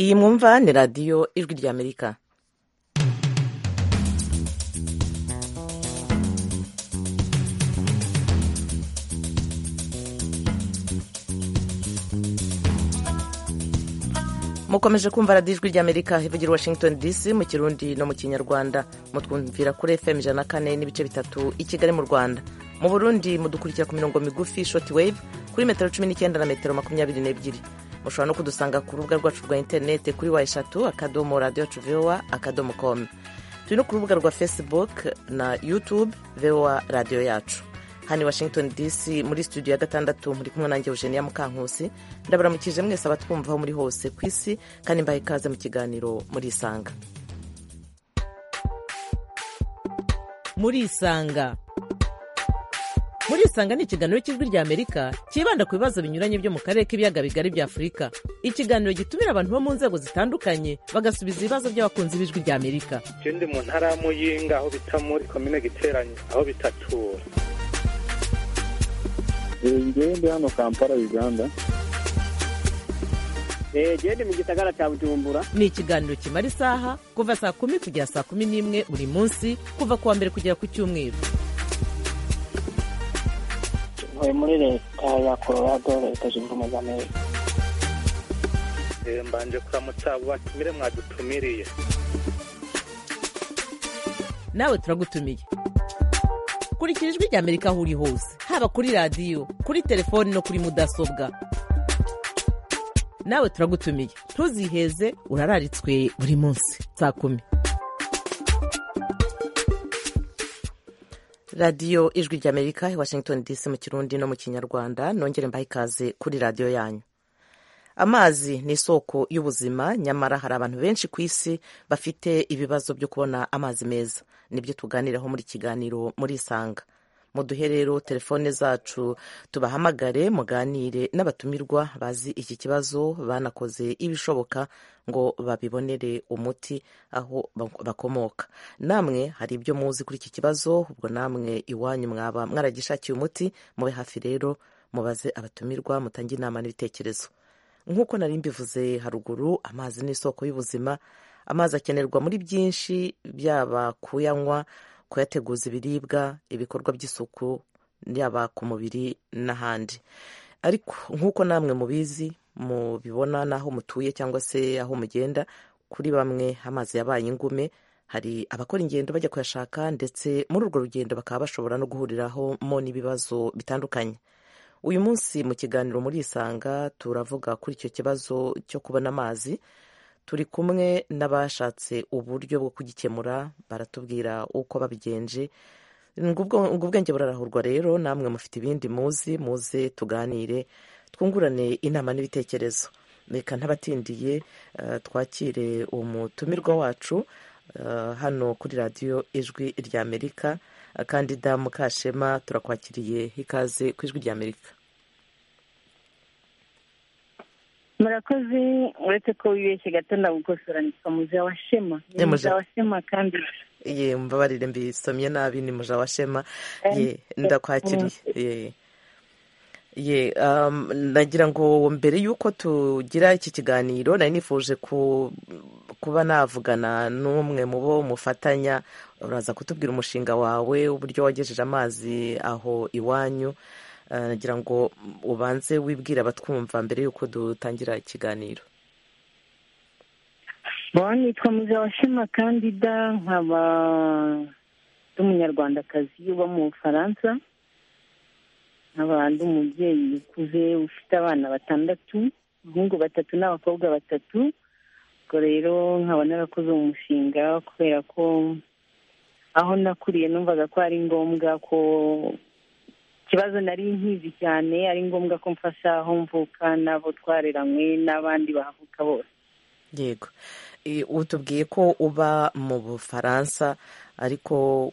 iyi mwumva ni radiyo ijwi ry'amerika mukomeje kumva radiyo ijwi ry'amerika ivugira washington dc mu kirundi no mu kinyarwanda mutwumvira kuri fm ijana na kane n'ibice bitatu i kigali mu rwanda mu burundi mudukurikira ku mirongo migufi shoti wave kuri metero cumi n'icyenda na metero makumyabiri n'ebyiri mushobora no kudusanga ku rubuga rwacu rwa interinete kuri wa eshatu akadomo radiyo yacu vowa akadomo komu turi no ku rubuga rwa facebook na youtube vowa radiyo yacu hano washington dc muri studio ya gatandatu muri kumwe nanjye eugenia mukankusi ndabaramukije mwese abatwumva aho muri hose ku isi kandi mbaha ikaze mu kiganiro muri isanga muri isanga muri isanga ni ikiganiro cy'ijwi ry'amerika cyibanda ku bibazo binyuranye byo mu karere k'ibiyaga bigari bya afurika ikiganiro gitumira abantu bo mu nzego zitandukanye bagasubiza ibibazo by'abakunzi b'ijwi ry'amerika icyo ndi mu ntara ya muyinga aho bita muri komine giteranye aho bitatura njyewe ndi hano kampala uganda njyewe ndi mu gisagara cya bujumbura ni ikiganiro kimara isaha kuva saa kumi kugera saa kumi n'imwe buri munsi kuva ku wa mbere kugera ku cyumweru ntuye muri leta ya colorado leta zunze ubumwe za amerika mbanje kuramutsa abo batumire mwadutumiriye nawe turagutumiye kurikira ijwi ry'amerika aho uri hose haba kuri radiyo kuri telefoni no kuri mudasobwa nawe turagutumiye ntuziheze urararitswe buri munsi saa kumi radiyo ijwi ry'amerika i washington dc mu kirundi no mu kinyarwanda nongere mbahe ikaze kuri radiyo yanyu amazi ni isoko y'ubuzima nyamara hari abantu benshi ku isi bafite ibibazo byo kubona amazi meza nibyo tuganiraho muri kiganiro muri isanga muduhe rero telefone zacu tubahamagare muganire n'abatumirwa bazi iki kibazo banakoze ibishoboka ngo babibonere umuti aho bakomoka namwe hari ibyo muzi kuri iki kibazo ubwo namwe iwanyu mwaba mwaragishakiye umuti mube hafi rero mubaze abatumirwa mutange inama n'ibitekerezo nk'uko nari mbivuze haruguru amazi ni isoko y'ubuzima amazi akenerwa muri byinshi byaba kuyanywa kuyateguza ibiribwa ibikorwa by'isuku yaba ku mubiri n'ahandi ariko nk'uko namwe mubizi mubibona n'aho mutuye cyangwa se aho mugenda kuri bamwe amazi yabaye ingume hari abakora ingendo bajya kuyashaka ndetse muri urwo rugendo bakaba bashobora no guhurirahamo n'ibibazo bitandukanye uyu munsi mu kiganiro muri isanga turavuga kuri icyo kibazo cyo kubona amazi turi kumwe n'abashatse uburyo bwo kugikemura baratubwira uko babigenje ngo ubwenge burarahurwa rero namwe mufite ibindi muzi muze tuganire twungurane inama n'ibitekerezo reka ntabatindiye twakire umutumirwa wacu hano kuri radiyo ijwi ry'amerika kandida mukashema turakwakiriye ikaze ku ijwi ry'amerika murakoze uretse ko wibeshye gato ndagukosora nitwa muja wa shema ni muja wa shema kandi ye mbabarire mbisomye nabi ni muja wa shema ye ndakwakiriye ye ye nagira ngo mbere y'uko tugira iki kiganiro nari nifuje kuba navugana n'umwe mu bo mufatanya uraza kutubwira umushinga wawe uburyo wagejeje amazi aho iwanyu nagira ngo ubanze wibwire abatwumva mbere y'uko dutangira ikiganiro nitwa muzabashema kandida nkaba n'umunyarwandakazi uba mu bufaransa nkaba ndi umubyeyi ukuze ufite abana batandatu abahungu batatu n'abakobwa batatu ubwo rero nkaba narakoze umushinga kubera ko aho nakuriye numvaga ko ari ngombwa ko ikibazo nari nkizi cyane ari ngombwa ko mfasha aho mvuka n'abo twareranywe n'abandi bahavuka bose yego utubwiye ko uba mu bufaransa ariko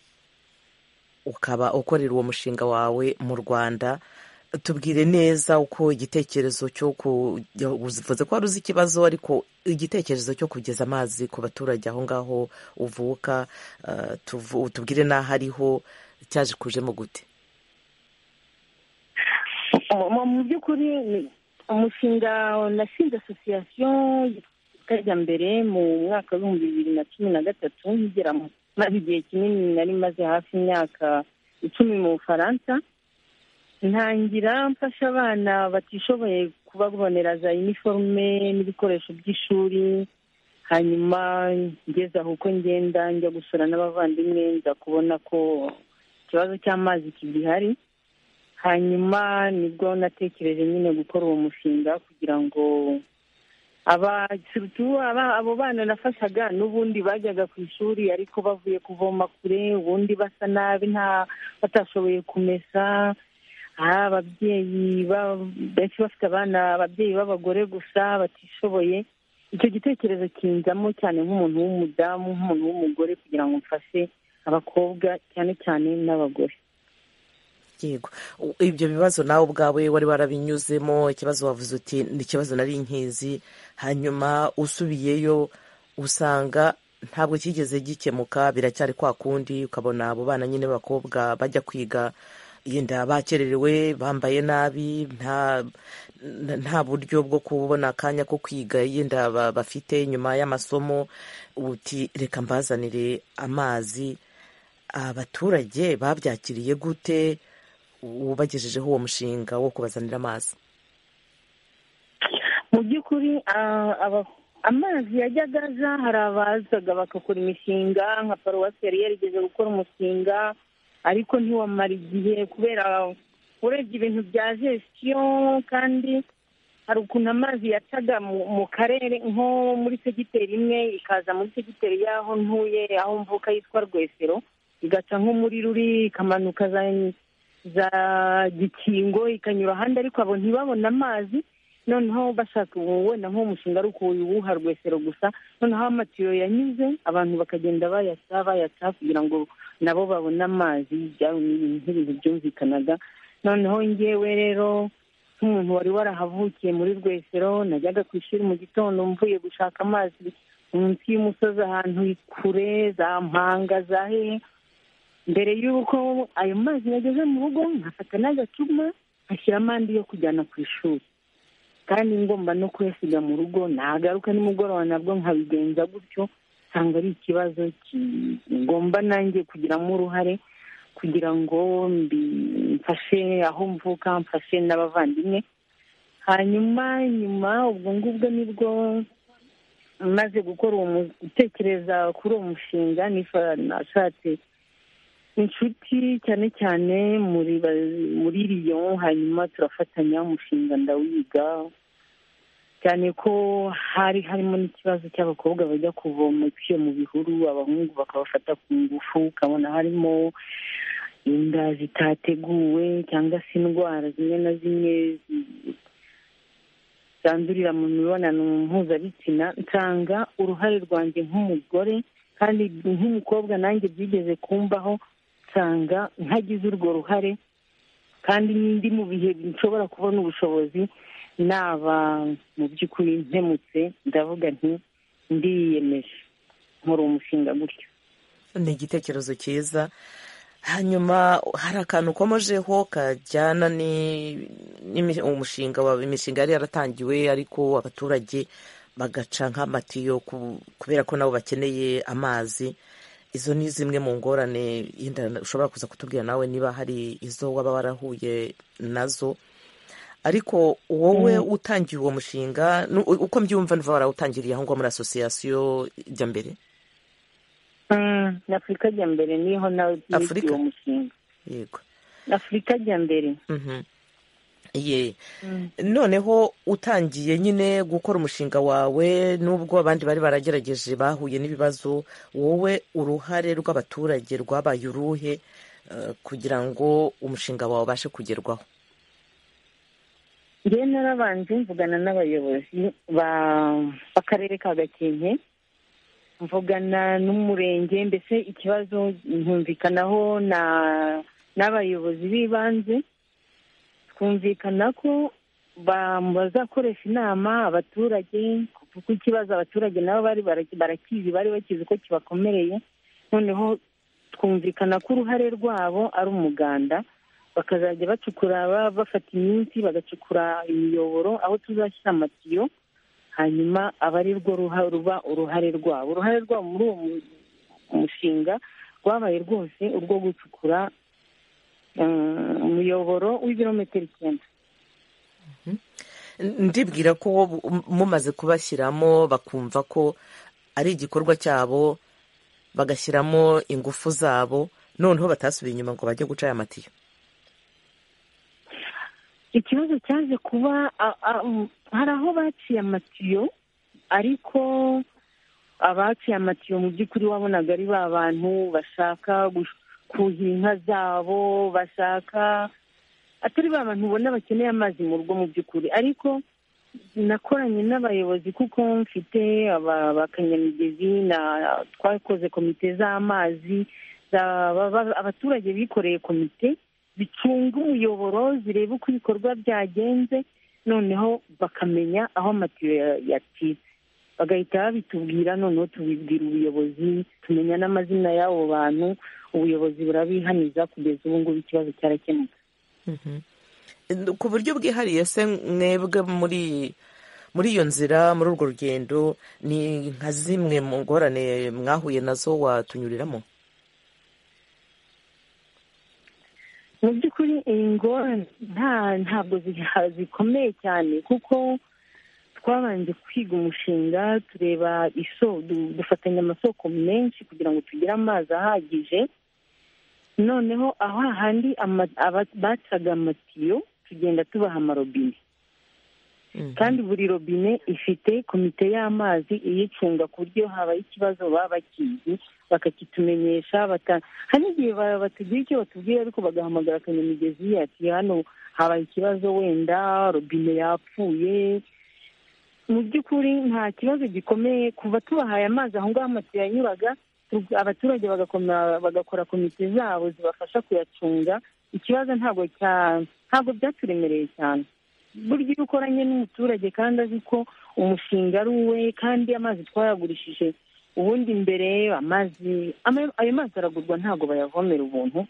ukaba ukorera uwo mushinga wawe mu rwanda tubwire neza uko igitekerezo cyo uvuze ko wari uzi ikibazo ariko igitekerezo cyo kugeza amazi ku baturage aho ngaho uvuka tubwire n'aho ariho cyaje kujemo gute mu by'ukuri umushinga nashinze asosiyasiyo kajya mbere mu mwaka w'ibihumbi bibiri na cumi na gatatu ngera maze igihe kinini nari maze hafi imyaka icumi mu bufaransa ntangira mfasha abana batishoboye kubabonera za iniforume n'ibikoresho by'ishuri hanyuma ngeze aho uko ngenda njya gusura n'abavandimwe nza kubona ko ikibazo cy'amazi kigihari hanyuma nibwo natekereje nyine gukora uwo mushinga kugira ngo abo bana nafashaga n'ubundi bajyaga ku ishuri ariko bavuye kuvoma kure ubundi basa nabi nta batashoboye kumesa ababyeyi benshi bafite abana ababyeyi b'abagore gusa batishoboye icyo gitekerezo kinzamo cyane nk'umuntu w'umudamu nk'umuntu w'umugore kugira ngo mfashe abakobwa cyane cyane n'abagore yego ibyo bibazo nawe ubwawe wari warabinyuzemo ikibazo wavuze uti ni ikibazo nari inkizi hanyuma usubiyeyo usanga ntabwo kigeze gikemuka biracyari kwa kundi ukabona abo bana nyine b'abakobwa bajya kwiga yenda bakererewe bambaye nabi nta buryo bwo kubona akanya ko kwiga yenda bafite nyuma y'amasomo uti reka mbazanire amazi abaturage babyakiriye gute ubagejejeho uwo mushinga wo kubazanira amazi mu by'ukuri amazi yajyaga aza hari abazaga bagakora imishinga nka paruwasi yari yarigeze gukora umushinga ariko ntiwamara igihe kubera urebye ibintu bya gestion kandi hari ukuntu amazi yacaga mu karere nko muri segiteri imwe ikaza muri segiteri y'aho ntuye aho mvuka yitwa rwesero igaca nko muri ruri ikamanuka za gikingo ikanyura ahandi ariko abo ntibabone amazi noneho bashaka wenda nk'umushinga ari ukuwuha rwesero gusa noneho amatiyo yanyuze abantu bakagenda bayaca bayaca kugira ngo nabo babone amazi nk'ibintu byumvikanaga noneho ngewe rero nk'umuntu wari warahavukiye muri rwesero najyaga ku ishuri mu gitondo mvuye gushaka amazi munsi y'umusozi ahantu kure za mpanga za hehe mbere y'uko ayo mazi yageze mu rugo nkafata n'agacuma nkashyiramo andi yo kujyana ku ishuri kandi ngomba no kuyasiga mu rugo nagaruka nimugoroba nabwo nkabigenza gutyo usanga ari ikibazo kigomba nanjye kugiramo uruhare kugira ngo mfashe aho mvuka mfashe n'abavandimwe hanyuma nyuma ubwo ngubwo nibwo maze gukora uwo gutekereza kuri uwo mushinga nashatse inshuti cyane cyane muri riyo hanyuma turafatanya umushinga ndawiga cyane ko hari harimo n'ikibazo cy'abakobwa bajya kuvoma iciye mu bihuru abahungu bakabafata ku ngufu ukabona harimo inda zitateguwe cyangwa se indwara zimwe na zimwe zandurira mu mibonano mpuzabitsina nsanga uruhare rwanjye nk'umugore kandi nk'umukobwa nanjye byigeze kumbaho nsanga ntagize urwo ruhare kandi n'indi mu bihe nshobora kubona ubushobozi naba mu by'ukuri ntemutse ndavuga nti ndiyemeje nkora umushinga gutyo ni igitekerezo cyiza hanyuma hari akantu ukomejeho kajyana n'umushinga wawe imishinga yari yaratangiwe ariko abaturage bagaca nk'amatiyo kubera ko nabo bakeneye amazi izo ni zimwe mu ngorane ushobora kuza kutubwira nawe niba hari izo waba warahuye nazo ariko wowe utangiye uwo mushinga uko mbyumva niba warawutangiriye aho ngaho muri asosiyasiyo jya mbere ni afurika jya mbere niho nawe uwo mushinga yego afurika jya mbere ye noneho utangiye nyine gukora umushinga wawe nubwo abandi bari baragerageje bahuye n'ibibazo wowe uruhare rw'abaturage rwabaye uruhe kugira ngo umushinga wawe ubashe kugerwaho njyewe narabanje mvugana n'abayobozi b'akarere ka gakenke mvugana n'umurenge mbese ikibazo nkumvikanaho n'abayobozi b'ibanze twumvikana ko bazakoresha inama abaturage kuko ikibazo abaturage nabo bari barakizi bari bakizi ko kibakomereye noneho twumvikana ko uruhare rwabo ari umuganda bakazajya bacukura bafata iminsi bagacukura imiyoboro aho tuzashyira amatiyo hanyuma aba ari rwo ruha- ruba uruhare rwabo uruhare rwabo muri uwo mu- umushinga rwabaye rwose urwo gucukura eh, umuyoboro w'ibirometero icyenda ndibwira ko wowe um- mumaze kubashyiramo bakumva ko ari igikorwa cyabo bagashyiramo ingufu zabo noneho batasubiye inyuma ngo bajye guca aya matiyo ikibazo cyaje kuba a- a- um, hari aho baciye amatiyo ariko abaciye amatiyo mu by'ukuri wabonaga ari ba bantu bashaka gush- kuhira inka zabo bashaka atari ba bantu ubona bakeneye amazi mu rugo mu by'ukuri ariko nakoranye n'abayobozi kuko mfite aba- abakanyamigezi na twakoze komite z'amazi za- ba- ba- abaturage bikoreye komite zicunga umuyoboro zireba uko ibikorwa byagenze noneho bakamenya aho amatiyo ya- yacitse bagahita babitubwira noneho tubibwira ubuyobozi tumenya n'amazina y'abo bantu ubuyobozi burabihaniza kugeza ubu ngubu ikibazo cyarakemuka ku buryo bwihariye se mwebwe muri muri iyo nzira muri urwo rugendo ni nka zimwe mu ngorane mwahuye nazo watunyuriramo mu by'ukuri iyi ngorane nta- ntabwo ziha- zikomeye cyane kuko twabanje kwiga umushinga tureba iso du- dufatanya amasoko menshi kugira ngo tugire amazi ahagije noneho aho hahandi ama- aba- bacaga amatiyo tugenda tubaha amarobine Mhm. kandi buri robine ifite komite y'amazi iyicunga ku buryo habaye ikibazo baba bakizi bakakitumenyesha bata- hari n'igihe ba- batagira icyo batubwira ariko bagahamagara akanyamigezi ati hano habaye ikibazo wenda robine yapfuye mu by'ukuri nta kibazo gikomeye kuva tubahaye amazi aho ngaho amatiyo yanyuraga tu- abaturage bagakoma- bagakora komite zabo zibafasha kuyacunga ikibazo ntabwo cya- ntabwo byaturemereye cyane burya iyo ukoranye n'umuturage kandi azi ko umushinga ari uwe kandi amazi twayagurishije ubundi mbere amazi ama- ayo mazi aragurwa ntabwo bayavomera ubuntu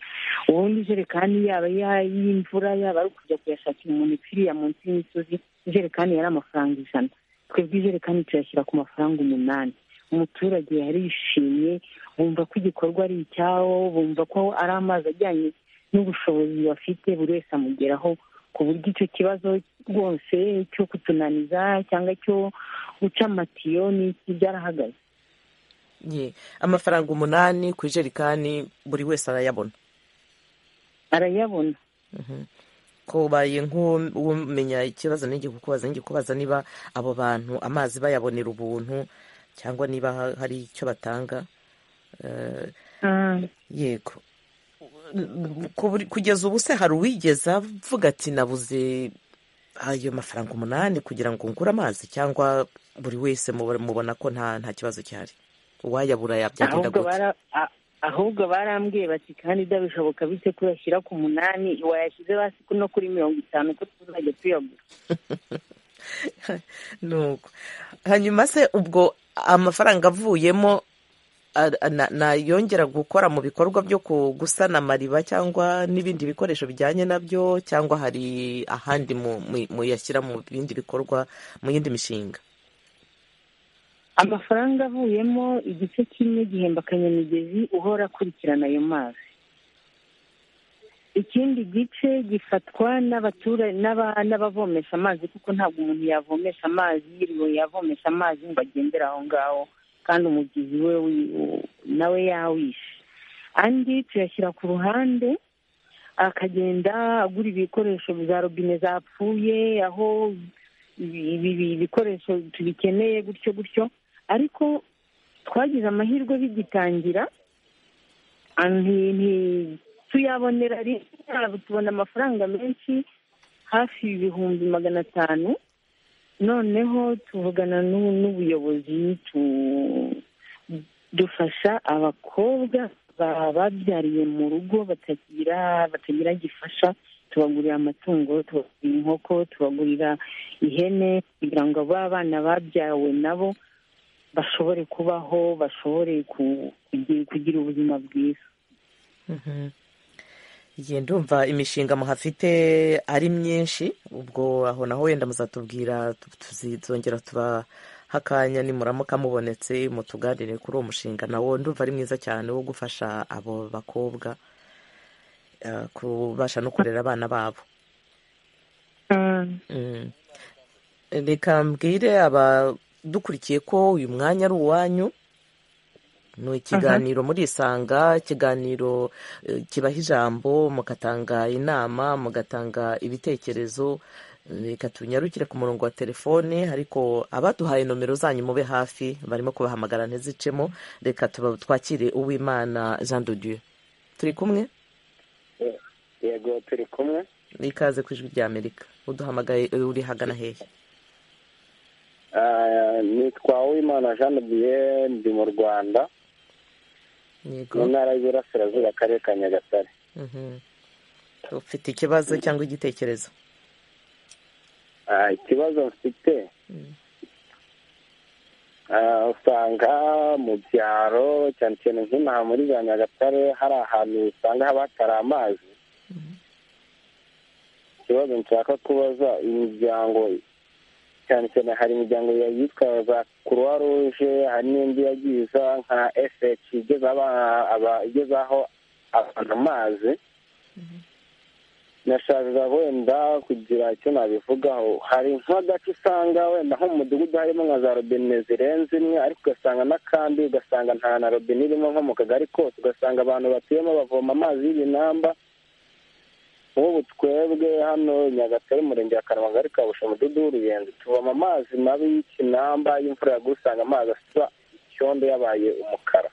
ubundi ijerekani yaba iya- y'imvura yaba ari kujya kuyashakira umuntu ipfiriya munsi y'imisozi ijerekani yari amafaranga ijana twebwe ijerekani tuyashyira ku mafaranga umunani umuturage yarishimye bumva ko igikorwa ari icyawo bumva ko ari amazi ajyanye n'ubushobozi bafite buri wese amugeraho ku buryo icyo kibazo rwose cyo kutunaniza cyangwa cyo guca amatiyo n'iki byarahagaze Ye, amafaranga umunani ku ijerekani buri wese arayabona arayabona kubaye nk'umenya ikibazo n'igikubaza n'igikubaza niba abo bantu amazi bayabonera ubuntu cyangwa niba ha- hari icyo batanga Eh, Ah. yego Ku buri- kugeza ubu se hari uwigeze avuga ati nabuze ayo mafaranga umunani kugira ngo ngure amazi cyangwa buri wese mubo- mubona ko nta nta kibazo cyari uwayabura yabyagenda ahubwo gute bara a- ahubwo barambwiye bati kandi byabishoboka bite kuyashyira ku munani wayashyize hasi no kuri mirongo itanu ko tuzajya tuyagura nuko hanyuma se ubwo amafaranga avuyemo a- a- na- nayongera gukora mu bikorwa byo ku- gusana amariba cyangwa n'ibindi bikoresho bijyanye nabyo cyangwa hari ahandi mu- mu- muyashyira mu bindi bikorwa mu yindi mishinga amafaranga avuyemo igice kimwe gihemba akanyamigezi uhora akurikirana ayo mazi ikindi gice gifatwa n'abatura- n'aba- n'abavomesha amazi kuko ntabwo umuntu yavomesha amazi yiriwe yavomesha amazi ngo agendere aho ngaho kandi umubyizi we wi- u- nawe yawishe andi tuyashyira ku ruhande akagenda agura ibikoresho za robine zapfuye aho ibi- ibi ibi bikoresho tubikeneye gutyo gutyo ariko twagize amahirwe bigitangira anti- nti- tuyabonera rimwe tubona amafaranga menshi hafi ibihumbi magana atanu noneho tuvugana n'u- n'ubuyobozi tu- dufasha abakobwa ba- babyariye mu rugo batagira batagira gifasha tubagurira amatungo tubagurira inkoko tubagurira ihene kugira ngo ba bana babyawe nabo bashobore kubaho bashobore ku- kugira kugira ubuzima bwiza igihe ndumva imishinga muhafite ari myinshi ubwo aho naho wenda muzatubwira tu- tuzongera tuba hakanya nimuramuka mubonetse mutuganire kuri uwo mushinga nawo ndumva ari mwiza cyane wo gufasha abo bakobwa eh, kubasha no kurera abana babo Mm. reka mbwire abadukurikiye ko uyu mwanya ari uwanyu ni ikiganiro murisanga ikiganiro eh, kibaha ijambo mugatanga inama mugatanga ibitekerezo eh, reka tunyarukire ku murongo wa telefone ariko abaduhaye nomero zanyu mube hafi barimo kubahamagara ntizicemo reka tuba twakire uwimana jean de dieu turi kumwe yego turi kumwe ikaze ku ijwi rya amerika uduhamagaye eh, uri hagana hehe Ah, nitwa uwimana jean de dieu ndi mu rwanda mu yego ntara y'uburasirazuba akarere ka nyagatare Mhm. ufite ikibazo cyangwa igitekerezo Ah, ikibazo mfite ah, usanga mu byaro cyane cyane nk'inaha muri za nyagatare hari ahantu usanga haba hatari amazi ikibazo nshaka kubaza imiryango cyane cyane hari imiryango ya- yitwa za croix rouge hari n'indi yagiye iza nka fh igeza aba- aba- igezaho abantu amazi nashakaga wenda kugira icyo nabivugaho hari nk'agace usanga wenda nko mu mudugudu harimo nka za robine zirenze imwe ariko ugasanga n'akandi ugasanga nta na robine irimo nko mu kagari kose ugasanga abantu batuyemo bavoma amazi y'ibinamba nk'ubu twebwe hano nyagatare umurenge wa karamanga ariko kabusha umudugudu w'uruyenzi tuvoma amazi mabi y'ikinamba y'imvura yaguye usanga amazi asa icyondo yabaye umukara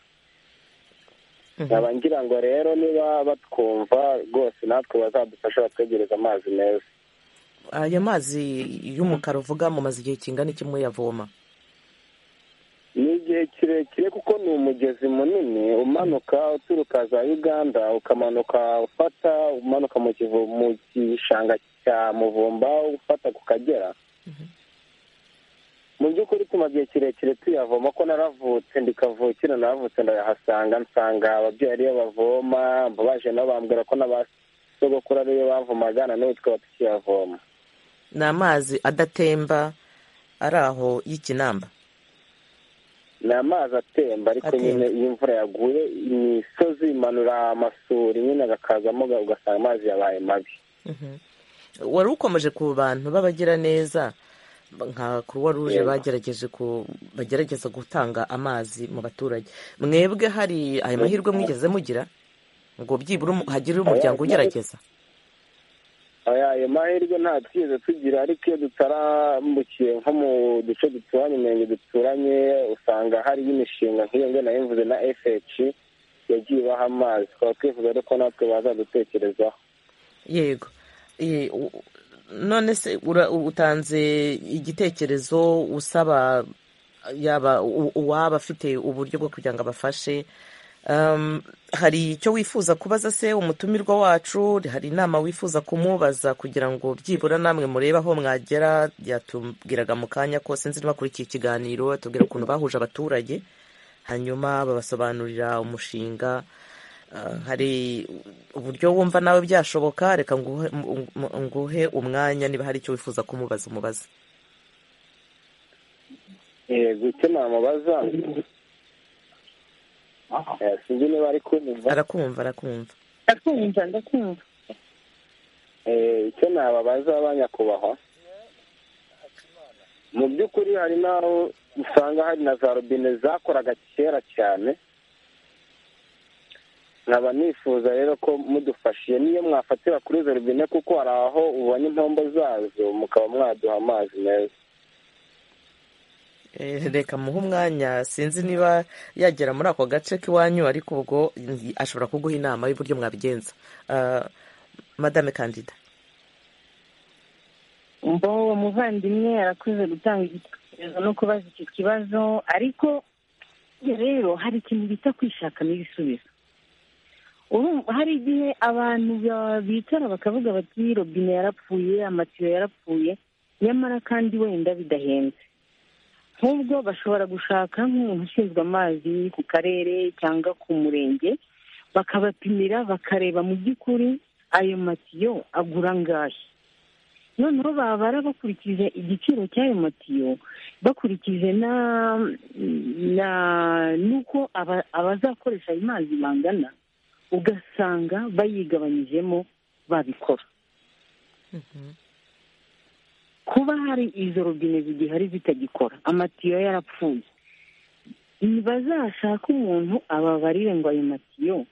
nkaba ngira ngo rero niba batwumva rwose natwe bazadufasha batwegereza amazi meza ayo mazi y'umukara uvuga mumaze igihe kingana iki muyavoma ni igihe kirekire kuko ni umugezi munini umanuka uturuka za uganda ukamanuka ufata umanuka mu kivu mu gishanga cya muvumba ufata ku kagera mu by'ukuri tumaze igihe kirekire tuyavoma ko naravutse ndikavukira naravutse ndayahasanga nsanga ababyeyi ariyo bavoma baje nabo bambwira ko n'abasogokuru ariyo bavomaga na n'ubu tukaba tukiyavoma ni amazi adatemba ari aho y'ikinamba ni amazi atemba ariko Atemba. nyine iyo imvura yaguye imisozi imanura amasuri nyine agakazamo uga- ugasanga amazi yabaye mabi wari ukomeje ku bantu b'abagiraneza nka kuruwa ruje Yego. bagerageje ku bagerageza gutanga amazi mu baturage mwebwe hari ayo mahirwe mwigeze mugira ngo byibura umu- hagire umuryango ugerageza Aya, ayo mahirwe nta twigeze tugira ariko iyo dutarambukiye nko mu duce duturanye umurenge duturanye usanga hariyo imishinga nk'iyo ngo nayo mvuze na fh yagiye ibaha amazi tukaba twifuza rero ko natwe bazadutekerezaho yego Eh, u- none se ura- utanze igitekerezo usaba yaba u- uwaba afite uburyo bwo kugira ngo abafashe Um, hari icyo wifuza kubaza se umutumirwa wacu hari inama wifuza kumubaza kugira ngo byibura namwe murebe aho mwagera yatubwiraga mu kanya ko sinzi niba akurikiye ikiganiro atubwira ukuntu bahuje abaturage hanyuma babasobanurira umushinga Uh, hari uburyo wumva nawe byashoboka reka nguhe m- m- nguhe umwanya niba hari icyo wifuza kumubaza umubaza yego icyo namubaza Eh, sinzi niba ari kunyumva arakumva arakumva ndakumva ndakumva Eh, icyo nababaza abanyakubahwa mu by'ukuri hari n'aho usanga hari na za robine zakoraga kera cyane nkaba nifuza rero ko mudufashiye niyo mwafatira kuri izo robine kuko hari aho ubona impombo zazo mukaba mwaduha amazi meza Eh, reka muhe umwanya sinzi niba yagera muri ako gace k'iwanyu ariko ubwo mm, ashobora kuguha inama y'uburyo mwabigenza Uh, madame kandida mbo uwo muvandimwe arakuze gutanga igitekerezo no kubaza icyo kibazo ariko rero hari ikintu bita kwishakamo ibisubizo Urumva hari igihe abantu ba- bicara bakavuga bati robine yarapfuye amatiyo yarapfuye nyamara kandi wenda bidahenze nk'ubwo bashobora gushaka nk'umuntu ushinzwe amazi ku karere cyangwa ku murenge bakabapimira bakareba mu by'ukuri ayo matiyo agura angahe noneho babara bakurikije igiciro cy'ayo matiyo bakurikije na na n'uko aba- abazakoresha ayo mazi bangana ugasanga bayigabanyijemo babikora kuba hari izo robine zigihari zitagikora amatiyo yarapfuye ntibazashaka umuntu ababarire ngo ayo matiyo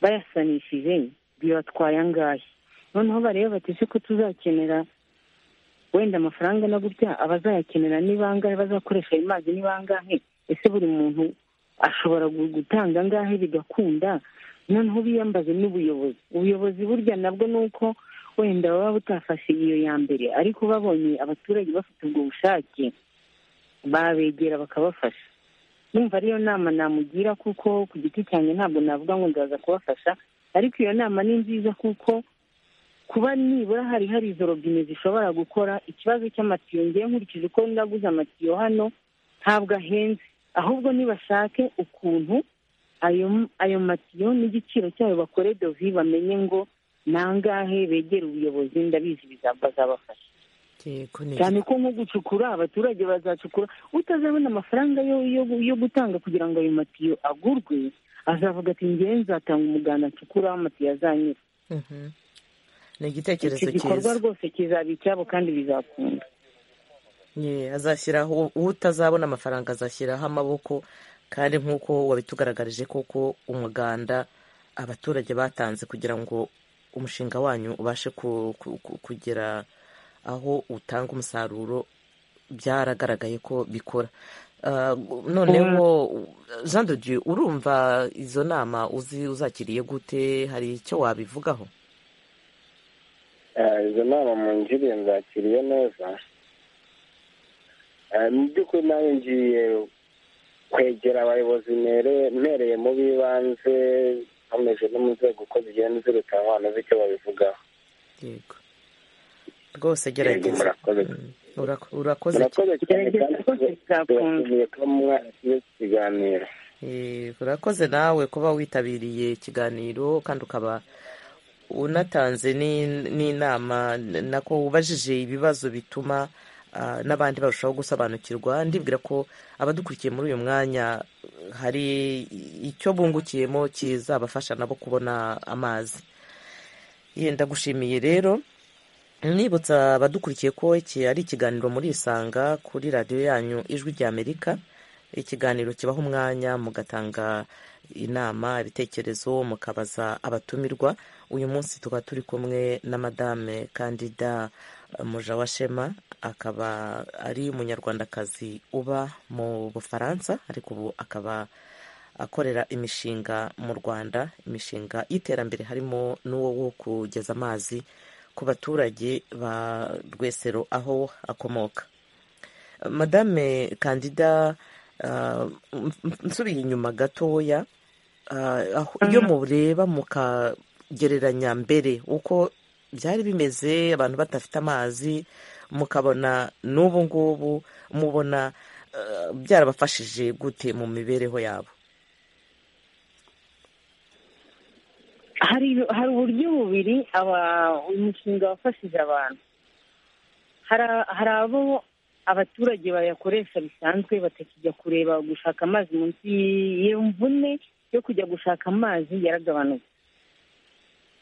bayasanishije bibatwaye angahe noneho bareba bati ese ko tuzakenera wenda amafaranga na gutya abazayakenera ni bangahe bazakoresha ayo mazi ni bangahe ese buri muntu ashobora gu- gutanga angahe bigakunda noneho biyambaze n'ubuyobozi ubuyobozi burya nabwo ni uko wenda baba butafashe iyo ya mbere ariko babonye abaturage bafite ubwo bushake babegera bakabafasha numva ariyo nama namugira kuko ku giti cyanjye ntabwo navuga ngo ndaza kubafasha ariko iyo nama ni nziza kuko kuba nibura hari hari izo robine zishobora gukora ikibazo cy'amatiyo ngewe nkurikije uko ndaguze amatiyo hano ntabwo ahenze ahubwo nibashake ukuntu ayo ayo matiyo n'igiciro cyayo bakore dovi bamenye ngo nangahe begere ubuyobozi ndabizi biza- bazabafasha yego ni cyane ko nko gucukura abaturage bazacukura utazabona amafaranga yo yo- yo gutanga kugira ngo ayo matiyo agurwe azavuga ati ngewe nzatanga umuganda ncukura aho amatiyo azanyura Mhm. ni igitekerezo iki gikorwa cyiza rwose kizaba icyabo kandi bizakunda Ye, azashyiraho uwo utazabona amafaranga azashyiraho amaboko kandi nk'uko wabitugaragarije koko umuganda abaturage batanze kugira ngo umushinga wanyu ubashe ku- ku- ku- kugera aho utanga umusaruro byaragaragaye ko bikora Ah, noneho jean de dieu urumva izo nama uzi uzakiriye gute hari icyo wabivugaho Eh, izo nama mungiriye nzakiriye neza Eh, mu by'ukuri nawe ngiye kwegera abayobozi mere- mpereye mu b'ibanze nkomeje no mu nzego uko zigenda zirutanwa hano z'icyo babivugaho yego rwose Yego, gerageza murakoze Mm, urako- urakoze cyane murakoze cyane kandi gerageza rwose bizakunda turashimiye kuba mwaragiye ikiganiro Eh, urakoze nawe kuba witabiriye ikiganiro kandi ukaba unatanze n'in- n'inama nako ubajije ibibazo bituma ah, n'abandi barushaho gusobanukirwa ndibwira ko abadukurikiye muri uyu mwanya hari icyo bungukiyemo kizabafasha nabo kubona amazi yenda gushimiye rero nibutsa abadukurikiye ko iki ari ikiganiro muri isanga kuri radiyo yanyu ijwi ry'amerika ikiganiro kibaha umwanya mugatanga inama ibitekerezo mukabaza abatumirwa uyu munsi tuba turi kumwe na madame kandida mujawashema akaba ari umunyarwandakazi uba mu bufaransa ariko ubu akaba akorera imishinga mu rwanda imishinga y'iterambere harimo n'uwo wo kugeza amazi ku baturage ba rwesero aho akomoka madame kandida ah, m- m- nsubiye inyuma gatoya ah, aho- iyo mureba mukagereranya mbere uko byari bimeze abantu badafite amazi mukabona n'ubu ngubu mubona ah, byarabafashije gute mu mibereho yabo hari hari uburyo bubiri aba uyu mushinga wafashije abantu hari a- hari abo abaturage bayakoresha bisanzwe batakijya kureba gushaka amazi munsi y- iyo mvune yo kujya gushaka amazi yaragabanutse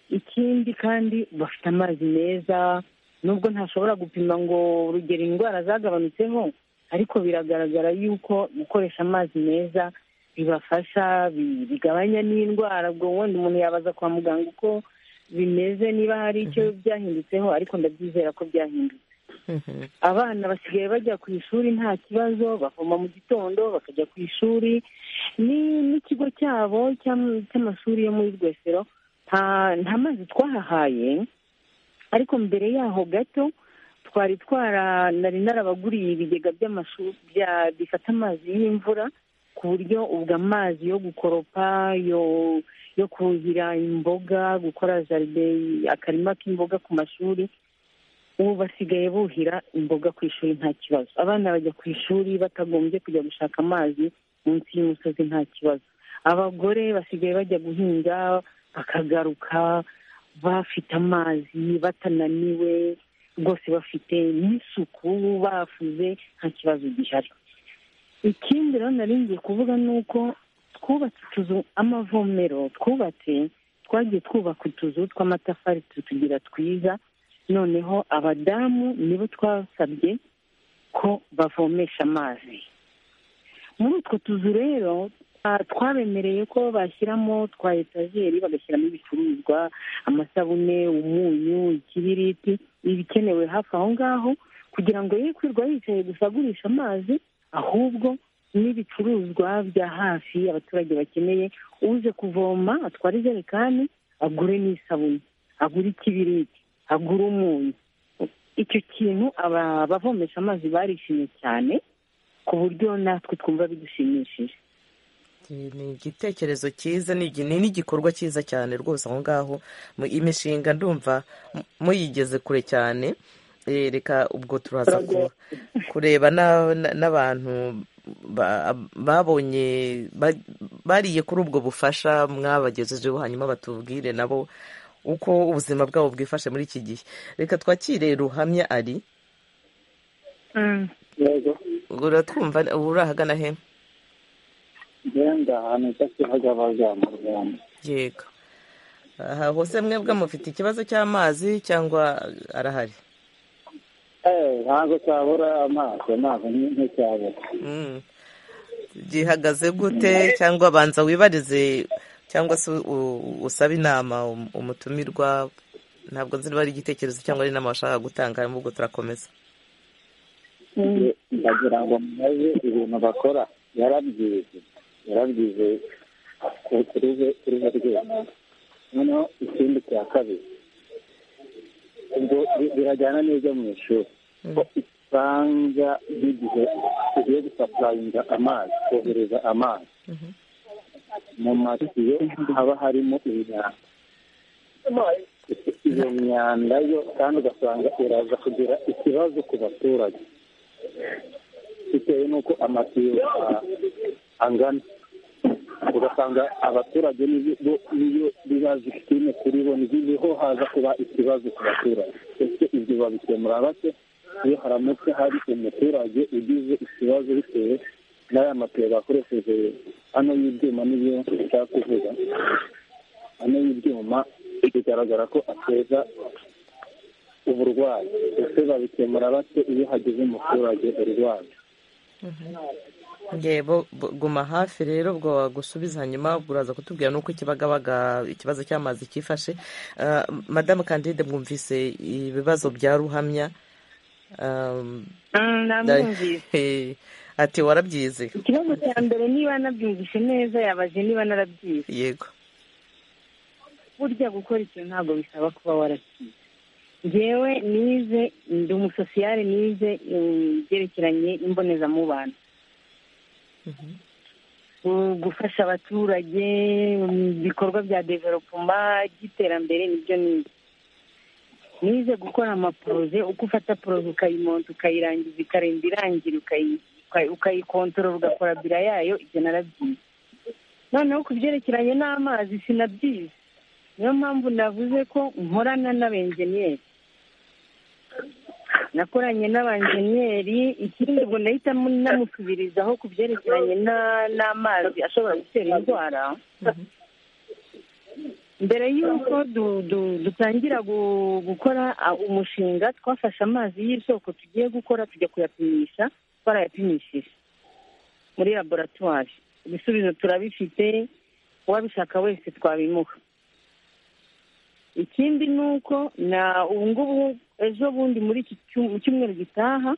ikindi kandi bafite amazi meza nubwo ntashobora gupima ngo urugero indwara zagabanutseho ariko biragaragara yuko gukoresha amazi meza bibafasha bi- bigabanya n'indwara ubwo wenda umuntu yabaza kwa muganga uko bimeze niba hari icyo byahindutseho ariko ndabyizera ko byahindutse Mhm. abana basigaye bajya ku ishuri nta kibazo bavoma mu gitondo bakajya ku ishuri ni- n'ikigo cyabo cyam- cy'amashuri yo muri rwesero nta nta mazi twahahaye ariko mbere yaho gato twari twara nari narabaguriye ibigega by'amashuri bya- bifata amazi y'imvura ku buryo ubwo amazi yo gukoropa yo yo kuhira imboga gukora jaride akarima k'imboga ku mashuri ubu basigaye buhira imboga ku ishuri nta kibazo abana bajya ku ishuri batagombye kujya gushaka amazi munsi y'umusozi nta kibazo abagore basigaye bajya guhinga bakagaruka bafite amazi batananiwe rwose bafite n'isuku bafuze nta kibazo gihari ikindi rero nari ngiye kuvuga ni uko twubatse utuzu amavomero twubatse twagiye twubaka utuzu tw'amatafari tutugira twiza noneho abadamu nibo twasabye ko bavomesha amazi muri utwo tuzu rero twabemereye ko bashyiramo twa etajeri bagashyiramo ibicuruzwa amasabune umunyu ikibiriti ibikenewe hafi aho ngaho kugira ngo ye kwirwa yicaye gusa agurisha amazi ahubwo n'ibicuruzwa bya hafi abaturage bakeneye uje kuvoma atwara ijerekani agure n'isabune agure ikibiriti agura umunyu icyo kintu abavomesha amazi barishimye cyane ku buryo natwe twumva bidushimishije ni igitekerezo cyiza ni n'igikorwa cyiza cyane rwose aho ngaho imishinga ndumva muyigeze kure cyane reka ubwo turaza kureba n'abantu babonye bariye kuri ubwo bufasha mwabagejejeho hanyuma batubwire nabo uko ubuzima bwabo bwifashe muri iki gihe reka twakire ruhamya ari uratwumva urahagana he genda ahantu cyakibagabaga mu rwanda yego aha hose mwebwe mufite ikibazo cy'amazi cyangwa arahari ntabwo cyabura amazi amazi nticyabura gihagaze gute cyangwa banza wibarize cyangwa se usaba inama umutumirwa ntabwo nzi niba ari igitekerezo cyangwa ari inama washaka gutanga ahubwo turakomeza ndagira ngo mubaze ibintu bakora yarabyize yarabyize kuri bo rwego noneho ikindi cya kabiri ubwo birajyana n'ibyo mu ishuri ko usanga nk'igihe tugiye gusapurayinga amazi kohereza amazi mu matiyo haba harimo imyanda iyo myanda yo kandi ugasanga iraza kugira ikibazo ku baturage bitewe n'uko amatiyo angana ugasanga abaturage n'iyo biba zisitime kuri bo ntibiriho haza kuba ikibazo ku baturage ese ibyo babikemura bake iyo haramutse hari umuturage ugize ikibazo bitewe n'aya matiyo bakoresheje hano y'ibyuma nibyo nshaka kuvuga hano y'ibyuma bigaragara ko ateza uburwayi ese babikemura bake iyo hagize umuturage urwaye ngebo guma hafi rero ubwo wagusubiza hanyuma ubwo uraza kutubwira n'uko ikibagabaga ikibazo cy'amazi cyifashe madamu kandide mwumvise ibibazo bya ruhamya ati warabyize ikibazo cya mbere niba nabyumvise neza yabaje niba narabyize yego burya gukora ikintu ntabwo bisaba kuba warakize ngewe nize ndi umusosiyare nize ibyerekeranye n'imbonezamubano gufasha abaturage ibikorwa bya developuma by'iterambere nibyo nize nize gukora amaporoze uko ufata poroze ukayimonta ukayirangiza ikarinda irangira ukayikontorora ugakora bira yayo ibyo narabyize noneho ku byerekeranye n'amazi sinabyize niyo mpamvu navuze ko nkorana n'abenjeniyeri nakoranye n'abanjeniyeri ikindi ubwo nahita namusubirizaho ku byerekeranye n'amazi ashobora gutera indwara mbere y'uko dutangira gukora umushinga twafashe amazi y'isoko tugiye gukora tujya kuyapimisha twarayapimishije muri laboratwari ibisubizo turabifite uwabishaka wese twabimuha ikindi ni uko na ubu ngubu ejo bundi muri iki cyumweru gitaha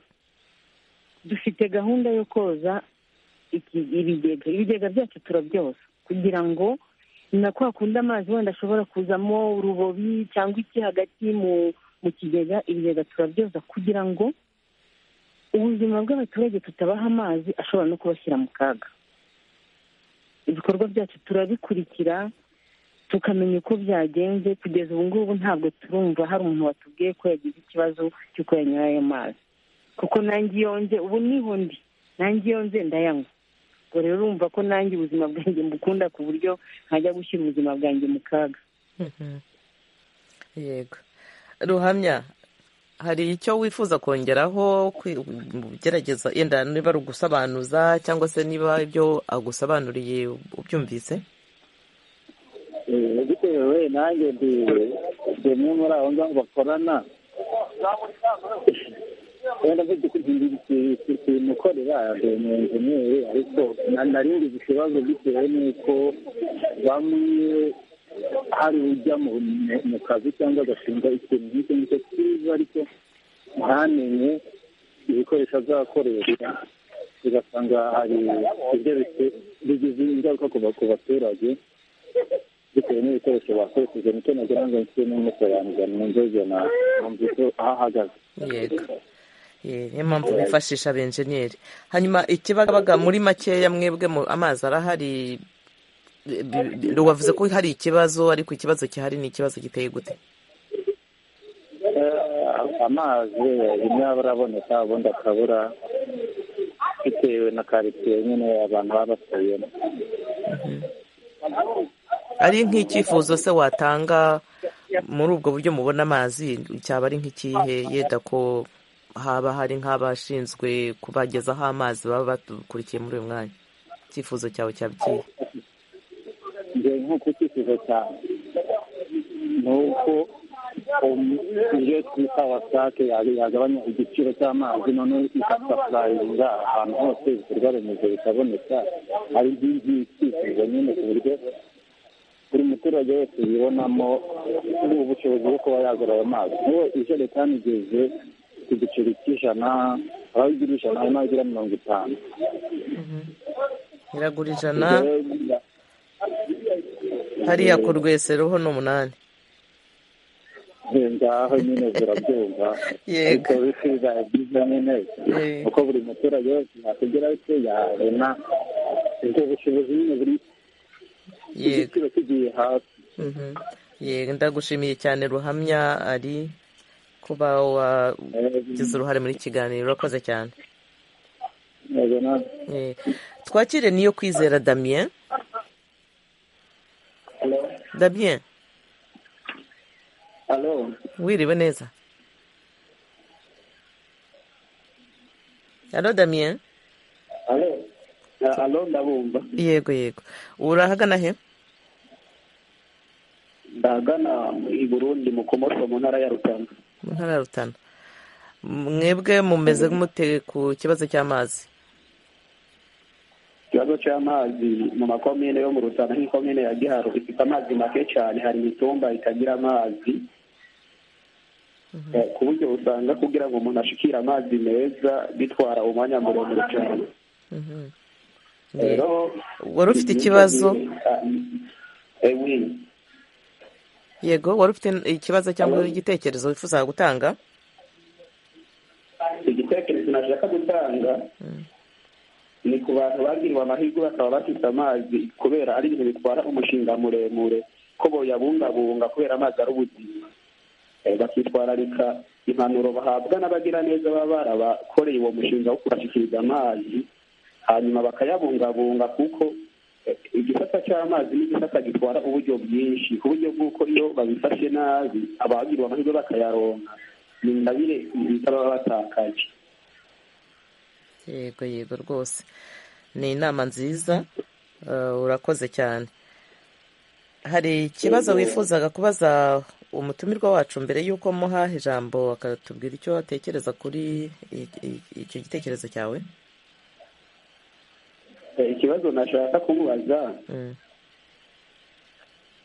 dufite gahunda yo koza ibigega ibigega byacu turabyoza kugira ngo na kwa kundi amazi wenda ashobora kuzamo urubobi cyangwa iki hagati mu kigega ibigega turabyoza kugira ngo ubuzima bw'abaturage tutabaha amazi ashobora no kubashyira mu kaga ibikorwa byacu turabikurikira tukamenya uko byagenze kugeza ubu ngubu ntabwo turumva hari umuntu watubwiye ko yagize ikibazo cy'uko yanyura ayo mazi kuko nanjye iyo nze ubu niho ndi nanjye iyo nze ndayanywa ubwo rero urumva ko nanjye ubuzima bwanjye mbukunda ku buryo ntajya gushyira ubuzima bwanjye mu kaga yego ruhamya hari icyo wifuza kongeraho kwi- gerageza yenda niba ari ugusobanuza cyangwa se niba ibyo agusobanuriye ubyumvise Eh, bitewe nanjye ndi bimwe muri abo ngabo bakorana wenda mvuze ko simukorera ndi umwenjeniyeri ariko na- nari ngize ikibazo bitewe n'uko bamwe hari ujya mu mu kazi cyangwa agashinga ikintu nk'icyo ngicyo cyiza ariko ntamenye ibikoresho azakoresha ugasanga hari ibyo bite- bigize ingaruka ku ba- ku baturage bitewe n'ibikoresho bakoresheje nicyo nagira ngo nshyire n'umusobanurira mu nzego na numva ko ahahagaze yego Eh, niyo mpamvu bifashisha abenjeniyeri hanyuma ikibagabaga muri makeya mwebwe mu- amazi arahari eh, bi- bi- wavuze ko hari ikibazo ariko ikibazo gihari ni ikibazo giteye gute Eh, amazi rimwe aba araboneka ubundi akabura bitewe na karitsiye nyine abantu baba batuyemo ari nk'icyifuzo se watanga muri ubwo buryo mubona amazi cyaba ari nk'ikihe yenda ko haba hari nk'abashinzwe kubagezaho amazi baba bakurikiye muri uyu mwanya icyifuzo cyawe cyaba ikihe njye nk'uko icyifuzo cyane ni uko um- iyo twita wasake ya- yagabanya igiciro cy'amazi noneho igasapurayinga ahantu hose ibikorwa remezo bikaboneka ari byinshi icyifuzo nyine ku buryo buri muturage wese yibonamo ubushobozi bwo kuba yagura ayo mazi nk'ubu ijerekani igeze ku giciro cy'ijana aho igira ijana hari n'aho igira mirongo itanu iragura ijana hariya ku rwesero ho ni umunani ngaho nyine zirabyumva Yego. ariko bisiza byiza nyine Yego. uko buri muturage wese yakugera icyo yabona ubwo bushobozi nyine buri yego igiciro kigiye hasi Mhm. yego ndagushimiye cyane ruhamya ari kuba wagize uruhare muri iki kiganiro urakoze cyane yego na Eh, twakire niyo kwizera damien damien alo wiriwe neza alo damien alo Eh, alo ndabumva yego yego urahagana he ndagana i burundi mu komoto mu ntara ya rutanga mu ntara ya rutana mwebwe mumeze mute ku kibazo cy'amazi ikibazo cy'amazi mu makomine yo mu rutana nk'ikomine ya giharo ifite amazi make cyane hari imitumba itagira amazi Eh, ku buryo usanga kugira ngo umuntu ashikire amazi meza bitwara umwanya muremure cyane rero wari ufite ikibazo ewi yego wari ufite ikibazo cyangwa igitekerezo wifuza gutanga igitekerezo nashaka gutanga ni ku bantu bagiriwe amahirwe bakaba bafite amazi kubera ari ibintu bitwara umushinga muremure ko boyabungabunga kubera amazi ari ubuzima Eh, bakitwararika impanuro bahabwa n'abagiraneza baba barabakoreye uwo mushinga wo kubashyikiriza amazi hanyuma bakayabungabunga kuko eh, igisata cy'amazi ni igisata gitwara uburyo bwinshi ku buryo bw'uko iyo babifashe nabi abagiriwe amahirwe bakayaronka ni ingabire baba batakaje yego yego rwose ni inama nziza eh, urakoze cyane hari ikibazo wifuzaga kubaza umutumirwa wacu mbere y'uko muha ijambo akatubwira icyo atekereza kuri i- i- icyo gitekerezo cyawe Eh, ikibazo nashaka kumubaza Mm.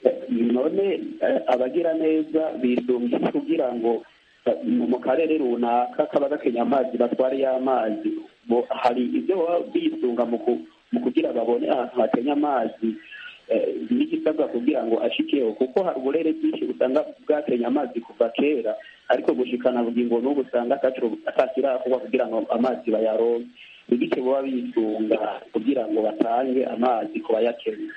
eh, none eh, abagira neza bidumbye kugira ngo eh, mu- mu karere runaka kaba gakenye amazi batware y'amazi Bo- hari ibyo baba bisunga mu ku- mu kugira babone ahantu hakenye amazi eh, n'igisabwa kugira ngo ashikeho kuko hari uburere bwinshi usanga bwakenye amazi kuva kera ariko gushikana bugingo n'ubu usanga atacu- atakirakorwa kugira ngo amazi bayaronke ibice baba bisunga kugira ngo batange amazi ku bayakeneye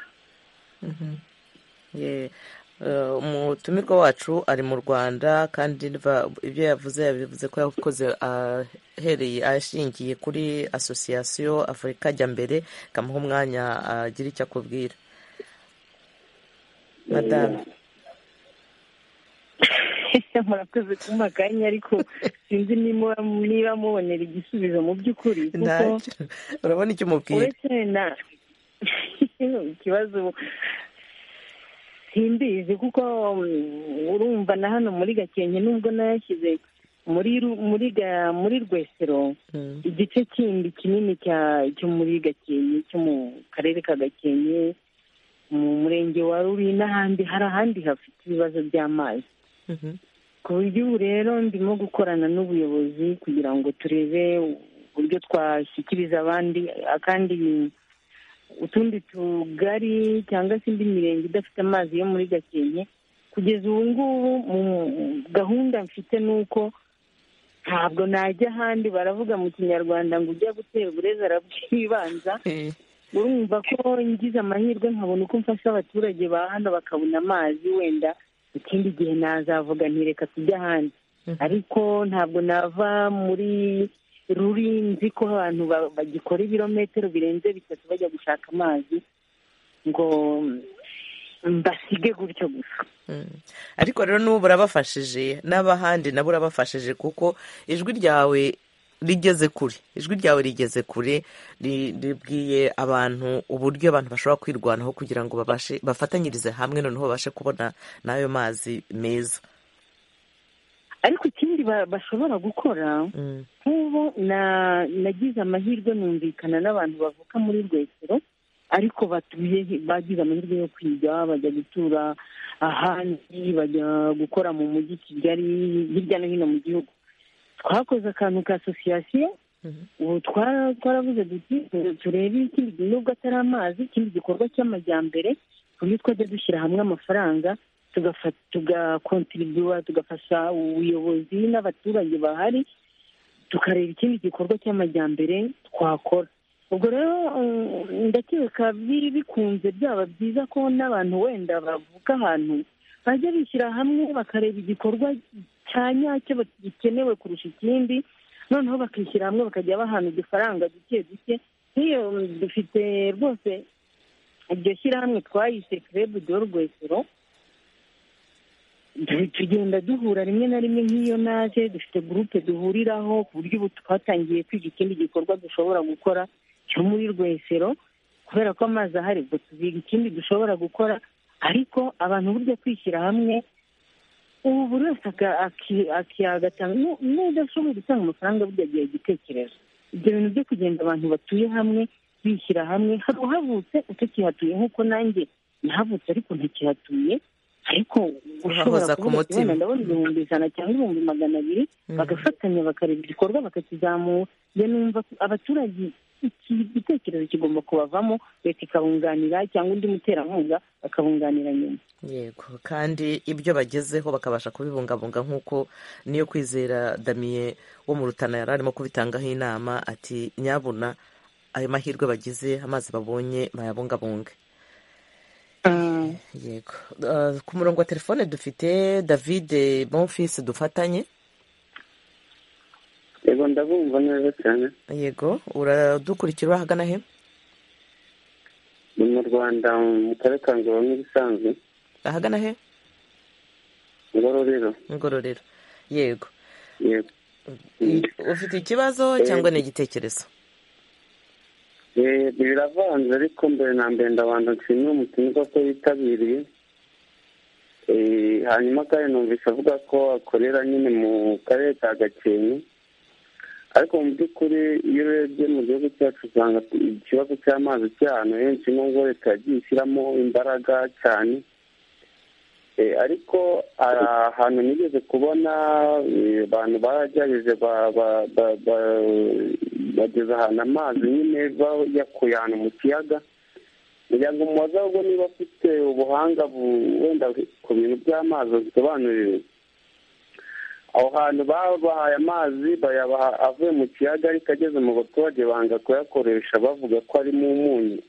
Ye- eh, umutumirwa wacu ari mu rwanda kandi niba- ibyo yavuze yabivuze ko yakoze ahereye ashingiye kuri asosiyasiyo afurika ajya mbere ikamuha umwanya agira icyo akubwira madame murakoze kumaganya ariko sinzi niba niba mubonera igisubizo mu by'ukuri kuko ntacyo urabona icyo umubwira uretse na ikibazo simbizi kuko mm, urumva na hano muri gakenke nubwo nayashyize muri Ru- muri Ga- muri rwesero Mm. igice kindi kinini cya- cyo muri gakenke cyo mu karere ka gakenke mu murenge wa ruri n'ahandi hari ahandi hafite ibibazo by'amazi Mhm. ku buryo ubu rero ndimo gukorana n'ubuyobozi kugira ngo turebe uburyo twashyikiriza abandi akandi utundi tugari cyangwa se indi mirenge idafite amazi yo muri gakenke kugeza ubu ngubu mu gahunda mfite ni uko ntabwo najya ahandi baravuga mu kinyarwanda ngo ujya gutera uburezi arabwibanza Eh, urumva ko ngize amahirwe nkabona uko mfasha abaturage ba hano bakabona amazi wenda ikindi gihe nazavuga nti reka tujye ahandi Mhm. ariko ntabwo nava muri ruri nzi ko abantu ba- bagikora ibirometero birenze bitatu bajya gushaka amazi ngo mbasige gutyo gusa mm. ariko rero n'ubu urabafashije n'abahandi nabo urabafashije kuko ijwi ryawe rigeze kure ijwi ryawe rigeze kure ri- ribwiye abantu uburyo abantu bashobora kwirwanaho kugira ngo babashe bafatanyirize hamwe noneho babashe kubona n'ayo mazi meza ariko ikindi ba- bashobora gukora Mm. nk'ubu na- nagize amahirwe numvikana n'abantu bavuka muri rwesero ariko batuye hi- bagize amahirwe yo kwiga bajya gutura ahandi bajya gukora mu mujyi kigali hirya no hino mu gihugu twakoze akantu ka asosiyasiyo Mhm. ubu twara- twaravuze duti turebe ikindi gihe nubwo atari amazi ikindi gikorwa cy'amajyambere ku buryo twajya dushyira hamwe amafaranga tugafa- tugakontribua tugafasha ubuyobozi n'abaturage bahari tukareba ikindi gikorwa cy'amajyambere twakora ubwo rero mm, ndakeka biri bikunze byaba byiza ko n'abantu wenda bavuka ahantu bajya bishyira hamwe bakareba igikorwa cya nyacyo ba- gikenewe kurusha ikindi noneho bakishyira hamwe bakajya bahana udufaranga duke duke nk'iyo mm, dufite rwose iryo shyirahamwe twayise crebu do rwesero Tu- tugenda duhura rimwe na rimwe nk'iyo naje dufite gurupe duhuriraho ku buryo ubu twatangiye kwiga ikindi gikorwa dushobora gukora cyo muri rwesero kubera ko amazi ahari ubwo tuziga ikindi dushobora gukora ariko abantu burya kwishyira hamwe ubu buri wese aka- aki- aki- agatanga nu- n'udashoboye gutanga amafaranga burya agiye igitekerezo ibyo bintu byo kugenda abantu batuye hamwe bishyira hamwe hari uhavutse utakihatuye nk'uko nanjye nahavutse ariko ntakihatuye ariko ushobora Uhahoza ku kuvuga ati mutima. "Wenda ndabona ibihumbi ijana cyangwa ibihumbi magana abiri Mhm. bagafatanya bakareba igikorwa bakakizamura njye numva abaturage iki gitekerezo kigomba kubavamo leta ikabunganira cyangwa undi muterankunga akabunganira nyuma yego kandi ibyo bagezeho bakabasha kubibungabunga nk'uko niyo kwizera damiye wo mu rutana yari arimo kubitangaho inama ati nyabuna ayo mahirwe bagize amazi babonye bayabungabunge yego Ah, ku murongo wa telefone dufite david bonfils dufatanye yego ndabumva neza cyane yego uradukurikira uri ahagana he ni mu rwanda mu karere ka ngororero n'ibisanzwe ahagana he ngororero ngororero yego yego I- ufite ikibazo cyangwa ni igitekerezo Eh, biravanze ariko mbere na mbere ndabanza nshimira umutumirwa ko yitabiriye Eh, hanyuma kandi numvise avuga ko akorera nyine mu karere ka gakenke ariko mu by'ukuri iyo urebye mu gihugu cyacu usanga ikibazo cy'amazi cy'ahantu henshi nubwo leta yagiye ishyiramo imbaraga cyane Eh, ariko hari ahantu nigeze kubona eh, abantu baragerageje ba- ba- ba- ba- bageza ahantu amazi nyine bayakuye ahantu mu kiyaga kugira ngo umubaze ahubwo niba afite ubuhanga bu- wenda ku bintu by'amazi abisobanurire aho hantu babahaye amazi bayabaha avuye mu kiyaga ariko ageze mu baturage banga kuyakoresha bavuga ko arimo umunyu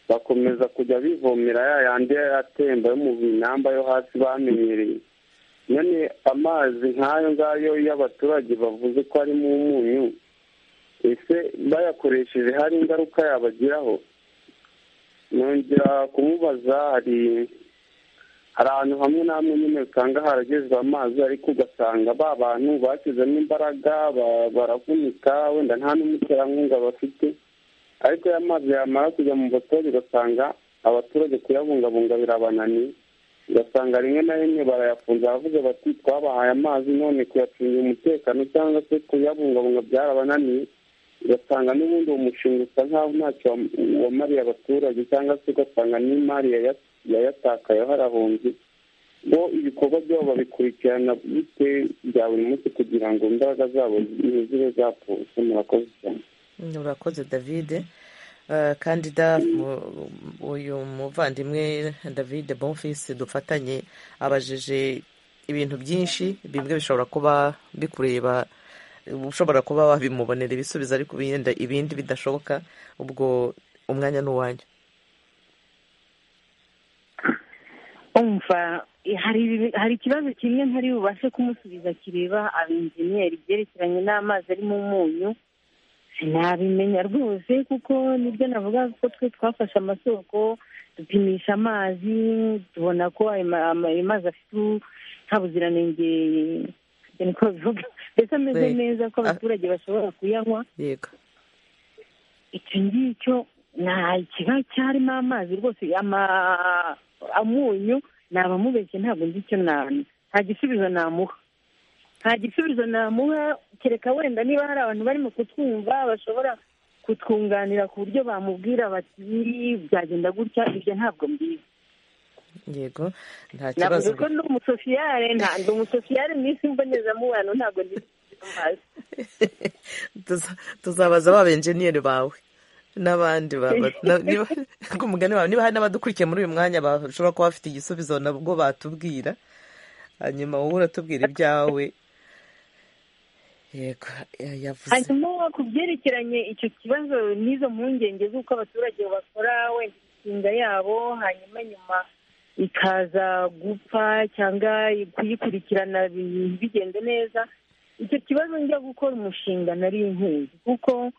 bakomeza kujya bivomera ya yandi atemba yo mu binamba yo hasi bamenyereye none amazi nk'ayo ngayo iyo abaturage bavuze ko arimo umunyu ese bayakoresheje hari ingaruka yabagiraho nongera kumubaza hari hari ahantu hamwe na hamwe nyine usanga haragezwe amazi ariko ugasanga ba bantu bashyizemo imbaraga ba- baravunika wenda nta n'umuterankunga bafite ariko aya mazi yamara kujya mu baturage ugasanga abaturage kuyabungabunga birabananiye ugasanga rimwe na rimwe barayafunze baravuga bati twabahaye amazi none kuyacungira umutekano cyangwa se kuyabungabunga byarabananiye ugasanga n'ubundi uwo mushinga usa nk'aho ntacyo wam- wamariye abaturage cyangwa se ugasanga n'imari yaya- yayatakayeho arahunze bo ibikorwa byabo babikurikirana bite bya buri munsi kugira ngo imbaraga zabo zibe zapfutse murakoze cyane urakoze david Eh, kandida mu- uyu muvandimwe david bonfils dufatanye abajije ibintu byinshi bimwe bishobora kuba bikureba ushobora kuba wabimubonera ibisubizo ariko yenda ibindi bidashoboka ubwo umwanya ni uwanyu umva eh, hari ibi- hari ikibazo kimwe ntari bubashe kumusubiza kireba abenjeniyeri byerekeranye n'amazi ari mu munyu sinabimenya rwose kuko nibyo navuga ko twe twafashe amasoko dupimisha amazi tubona ko ayo ma- ama- ayo mazi afite u- nta buziranenge ni ko bivuga mbese ameze Eh, neza ko ah. abaturage bashobora kuyanywa yego icyo ngicyo nta ikiba cyarimo amazi rwose ama- amunyu nabamubeshye ntabwo nzi icyo nama nta gisubizo namuha nta gisubizo namuha kereka wenda niba hari abantu barimo kutwumva bashobora kutwunganira ku buryo bamubwira bati byagenda gutya ibyo ntabwo mbizi yego nta kibazo navuze ko ndi umusosiyare nta ndi umusosiyare mu isi mbonezamubano ntabwo ndi amazi Tuza- tuzabaza ba benjeniyeri bawe n'abandi baba- na- niba- ku mugani wawe niba hari n'abadukurikiye muri uyu mwanya bashobora kuba bafite igisubizo nabwo batubwira hanyuma wowe uratubwira ibyawe yego ya- yavuze hanyuma ku byerekeranye icyo kibazo n'izo mpungenge z'uko abaturage bakora wenda imishinga yabo hanyuma nyuma ikaza gupfa cyangwa kuyikurikirana bi- bigende neza icyo kibazo njya gukora umushinga nari inkunzi kuko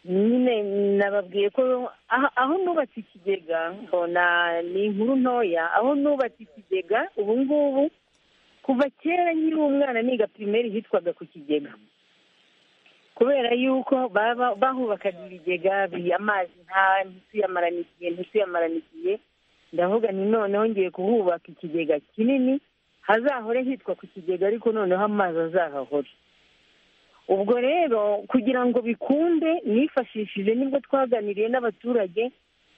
nyine nababwiye ko aho aho nubatse ikigega mbona ni inkuru ntoya aho nubatse ikigega ubu ngubu kuva kera nkiri umwana niga pirimeri hitwaga ku kigega kubera yuko baba bahubakaga ibigega bi- amazi nta ntituyamarane igihe ntituyamarane igihe ndavuga ni noneho ngiye kuhubaka ikigega kinini hazahore hitwa ku kigega ariko noneho amazi azahahore ubwo rero kugira ngo bikunde nifashishije nibwo twaganiriye n'abaturage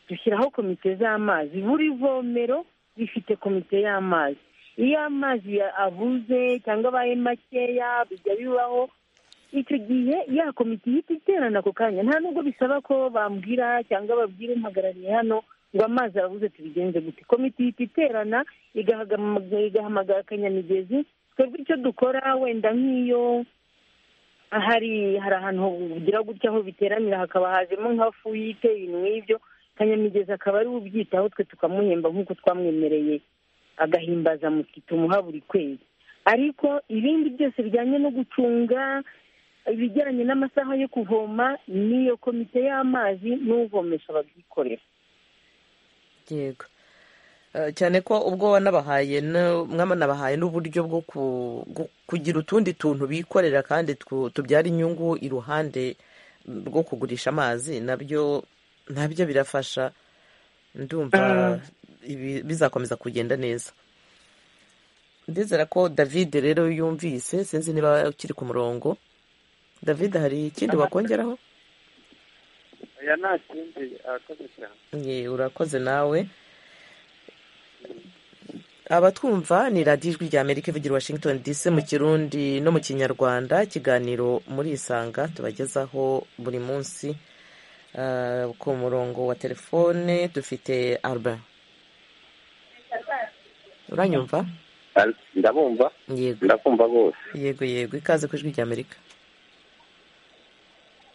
dushyiraho komite z'amazi buri vomero rifite komite y'amazi iyo amazi ya- abuze cyangwa abaye makeya bijya bibaho icyo gihe ya komite ihita iterana ako kanya nta nubwo bisaba ko bambwira cyangwa babwira umpagarariye hano ngo amazi arabuze tubigenze gute komite ihita iterana igahaga- igahamagara akanyamigezi twebwe icyo dukora wenda nk'iyo hari hari ahantu bugira gutya aho biteranira hakaba hajemo nka fuyite ibintu nk'ibyo kanyamigezi akaba ari we ubyitaho twe tukamuhemba nk'uko twamwemereye agahimbaza muti tumuha buri kwezi ariko ibindi byose bijyanye no gucunga ibijyanye n'amasaha yo kuvoma n'iyo komite y'amazi n'uvomesha babyikorera yego Eh, cyane ko ubwo wanabahaye no- mwanabahaye n'uburyo bwo ku- gu- kugira utundi tuntu bikorera kandi twu- tubyara inyungu iruhande rwo kugurisha amazi nabyo nabyo birafasha ndumva ibi- bizakomeza kugenda neza ndizera ko david rero yumvise sinzi niba ukiri ku murongo david hari ikindi wakongeraho aya nta kindi arakoze cyane Ye, urakoze nawe abatwumva ni radiyo ijwi rya amerika ivugira i washington dc mu kirundi no mu kinyarwanda ikiganiro muri isanga tubagezaho buri munsi Ah, ku murongo wa telefone dufite albert uranyumva ndabumva yego ndakumva rwose yego yego ikaze ku ijwi rya amerika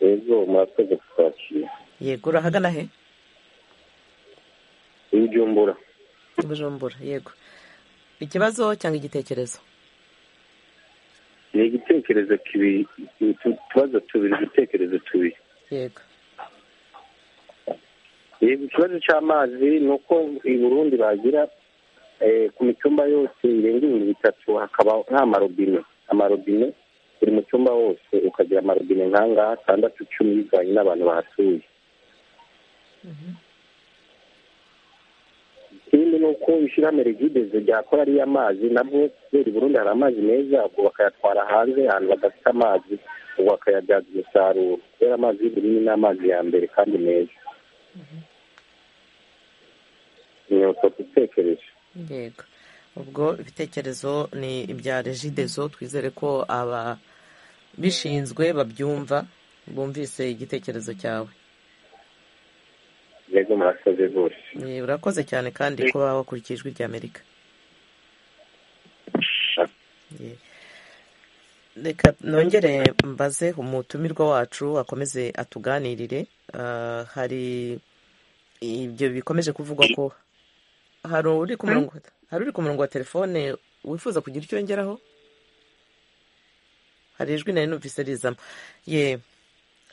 yego murakoze kutwakira yego urahagana he ibijumbura bujumbura yego ikibazo cyangwa igitekerezo ni igitekerezo kibiri utubazo tubiri udutekerezo tubiri yego yego ikibazo cy'amazi ni uko i burundi bagira ku micumba yose irenga ibihumbi bitatu hakaba nta marobine amarobine buri mu cyumba hose ukagira amarobine nk'ahangaha atandatu icumi bivanye n'abantu bahatuye ikindi ni uko ishyirahamwe rigideze ryakora ariyo amazi nabwo kubera i burundi hari amazi meza ubwo bakayatwara hanze ahantu badafite amazi ubwo bakayabyaza umusaruro kubera amazi y'ubururu ni amazi ya mbere kandi meza ni uko dutekereje yego ubwo ibitekerezo ni ibya regidezo twizere ko ababishinzwe babyumva bumvise igitekerezo cyawe yego murakoze rwose Eh, urakoze cyane kandi kuba wakurikije ijwi rya amerika Eh, reka nongere mbaze umutumirwa wacu akomeze atuganirire Ah, hari ibyo bikomeje kuvugwa ko hari uri ku murongo hari uri ku murongo wa telefone wifuza kugira icyo yongeraho hari ijwi nari numvise rizamo ye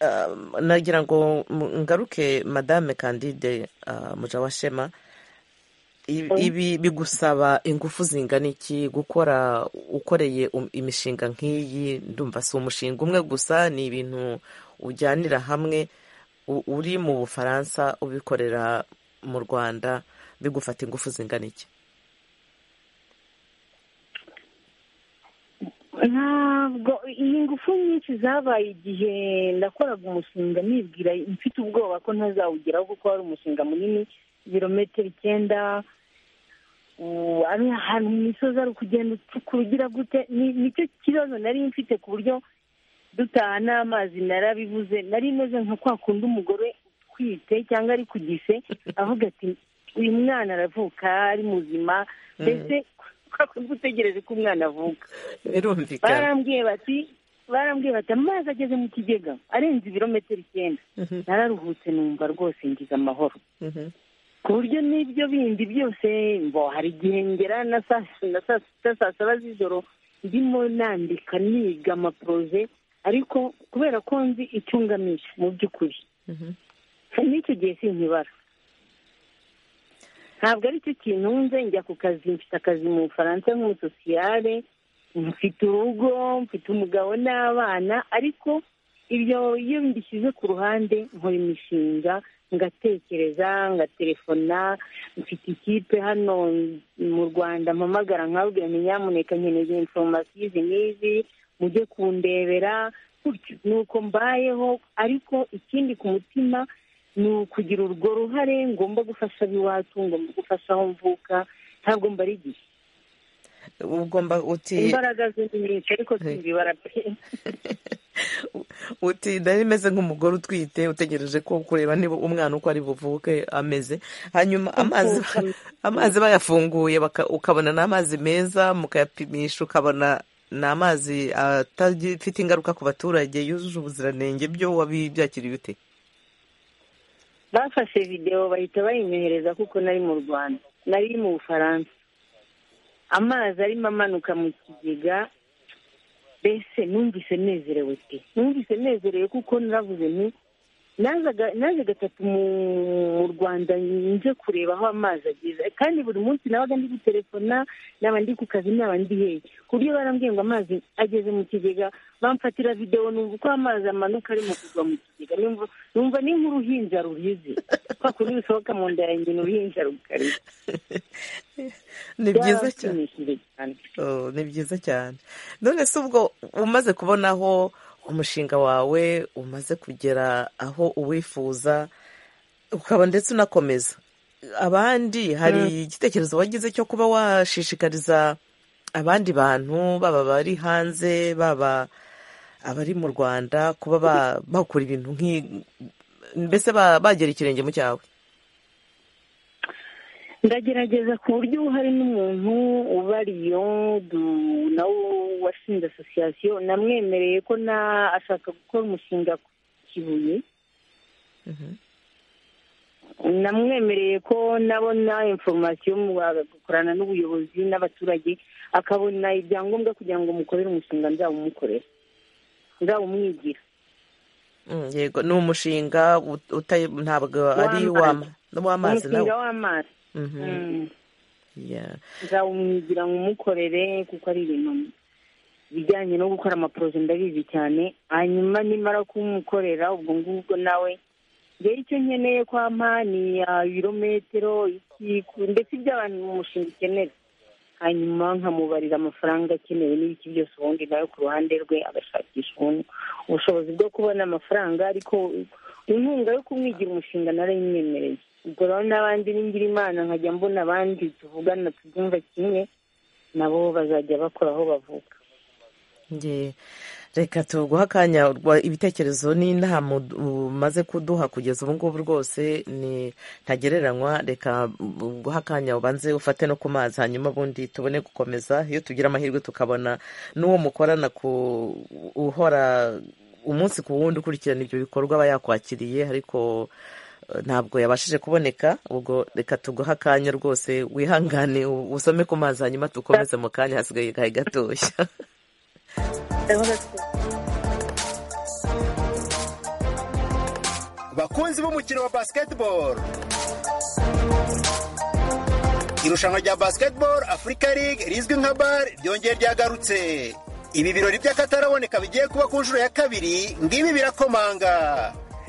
Ah, nagira ngo mu- ngaruke madame candide ah, mujawashema I- ibi bigusaba ingufu zingana iki gukora ukoreye um- imishinga nk'iyi ndumva si umushinga umwe gusa ni ibintu ujyanira hamwe u- uri mu bufaransa ubikorera mu rwanda bigufata ingufu zingana iki ntabwo iyi ngufu nyinshi zabaye igihe nakoraga umushinga nibwira mfite ubwoba ko ntazawugeraho kuko wari umushinga munini ibirometero icyenda ubu ari ahantu mu misozi ari ukugenda ucukura ugira gute Ni- nicyo kibazo nari mfite ku buryo dutaha n'amazi narabivuze nari meze nka kwa kundi umugore utwite cyangwa ari ku gise avuga ati uyu mwana aravuka ari muzima mbese kwa kundi utegereje ko umwana avuka birumvikana barambwiye bati barambwiye bati amazi ageze mu kigega arenze ibirometero icyenda Mhm, nararuhutse numva rwose ngize amahoro mhm, ku buryo n'ibyo bindi byose mbo hari igihe ngera na saa na saa sita saa saba z'ijoro ndimo nandika niga amaporoje ariko kubera ko nzi icyo ngamije mu by'ukuri mhm. n'icyo gihe sinkibara ntabwo ari cyo kintunze njya ku kazi mfite akazi mu bufaransa nk'umusosiyare mfite urugo mfite umugabo n'abana ariko ibyo iyo mbishyize ku ruhande nkora imishinga ngatekereza ngaterefona mfite ikipe hano mu rwanda mpamagara nkabwira nti nyamuneka nkeneye inforomasiyo izi n'izi mujye kundebera gutyo ni uko mbayeho ariko ikindi ku mutima ni ukugira urwo ruhare ngomba gufasha ab'iwacu ngomba gufasha aho mvuka ntabwo mbara igihe ugomba uti imbaraga ze ni nyinshi ariko simbibara pe uti nari meze nk'umugore utwite utegereje ko kureba niba umwana uko ari buvuke ameze hanyuma amazi amazi bayafunguye baka- ukabona ni amazi meza mukayapimisha ukabona ni amazi atagifite ingaruka ku baturage yujuje ubuziranenge byo wabibyakiriye ute bafashe videwo bahita bayinyohereza kuko nari mu rwanda nari mu bufaransa amazi arimo amanuka mu kigega mbese numvise nezerewe pe numvise nezerewe kuko naravuze nti nazaga- naje gatatu mu- mu rwanda nje kureba aho amazi ageze kandi buri munsi nabaga ndi gutelefona naba ndi ku kazi naba ndi hehe ku buryo barambwiye ngo amazi ageze mu kigega bamfatira videwo numva uko amazi amanuka arimo kugwa mu kigega numva numva ni nk'uruhinja ruhize kwa kundi bisohoka mu nda yanjye ni uruhinja rugari ni byiza cyane byarashimishije cyane Oh, ni byiza cyane none se ubwo umaze kubona aho umushinga wawe umaze kugera aho uwifuza ukaba ndetse unakomeza abandi hari igitekerezo wagize cyo kuba washishikariza abandi bantu baba bari hanze baba abari mu rwanda kuba ba- bakora ibintu nk'i mbese ba- bagera ikirenge mu cyawe ndagerageza ku buryo hari n'umuntu ubariyo du- nawe washinze asosiyasiyo namwemereye ko na ashaka gukora umushinga ku kibuye namwemereye ko nabona inforomasiyo agakorana n'ubuyobozi n'abaturage akabona ibyangombwa kugira ngo mukorere umushinga nzawumukorera nzawumwigira Mm, yego ni umushinga ut- uta- ntabwo ari W'amazi. w'ama- w'amazi nawe umushinga w'amazi Mhm. Mm. Yeah. nzawumwigira ngo umukorere kuko ari ibintu bijyanye no gukora amaporoje ndabizi cyane hanyuma nimara kumukorera ubwo ngubwo nawe rero icyo nkeneye kwa mpani ya ibirometero iki ku- ndetse iby'abantu mu mushinga ukenera hanyuma nkamubarira amafaranga akenewe n'ibiki byose ubundi nawe ku ruhande rwe agashakisha ubundi ubushobozi bwo kubona amafaranga ariko inkunga yo kumwigira umushinga narayimwemereye ubwo rero n'abandi bingira imana nkajya mbona abandi tuvugana tubyumva kimwe nabo bazajya bakora aho bavuka Nge- reka tuguha akanya urwa- ibitekerezo n'inama ud- umaze kuduha kugeza ubu ngubu rwose ni ntagereranywa reka mm, guha akanya ubanze ufate no ku mazi hanyuma ubundi tubone gukomeza iyo tugira amahirwe tukabona n'uwo mukorana ku uhora umunsi ku wundi ukurikirana ibyo bikorwa aba yakwakiriye ariko eh, ntabwo yabashije kuboneka ubwo reka tuguhe akanya rwose wihangane u- usome ku mazi hanyuma dukomeze mu kanya hasigaye gahe gatoya bakunzi b'umukino wa basketball irushanwa rya basketball afurika League rizwi nka bar ryongeye ryagarutse ibi birori by'akataraboneka bigiye kuba ku nshuro ya kabiri ngibi birakomanga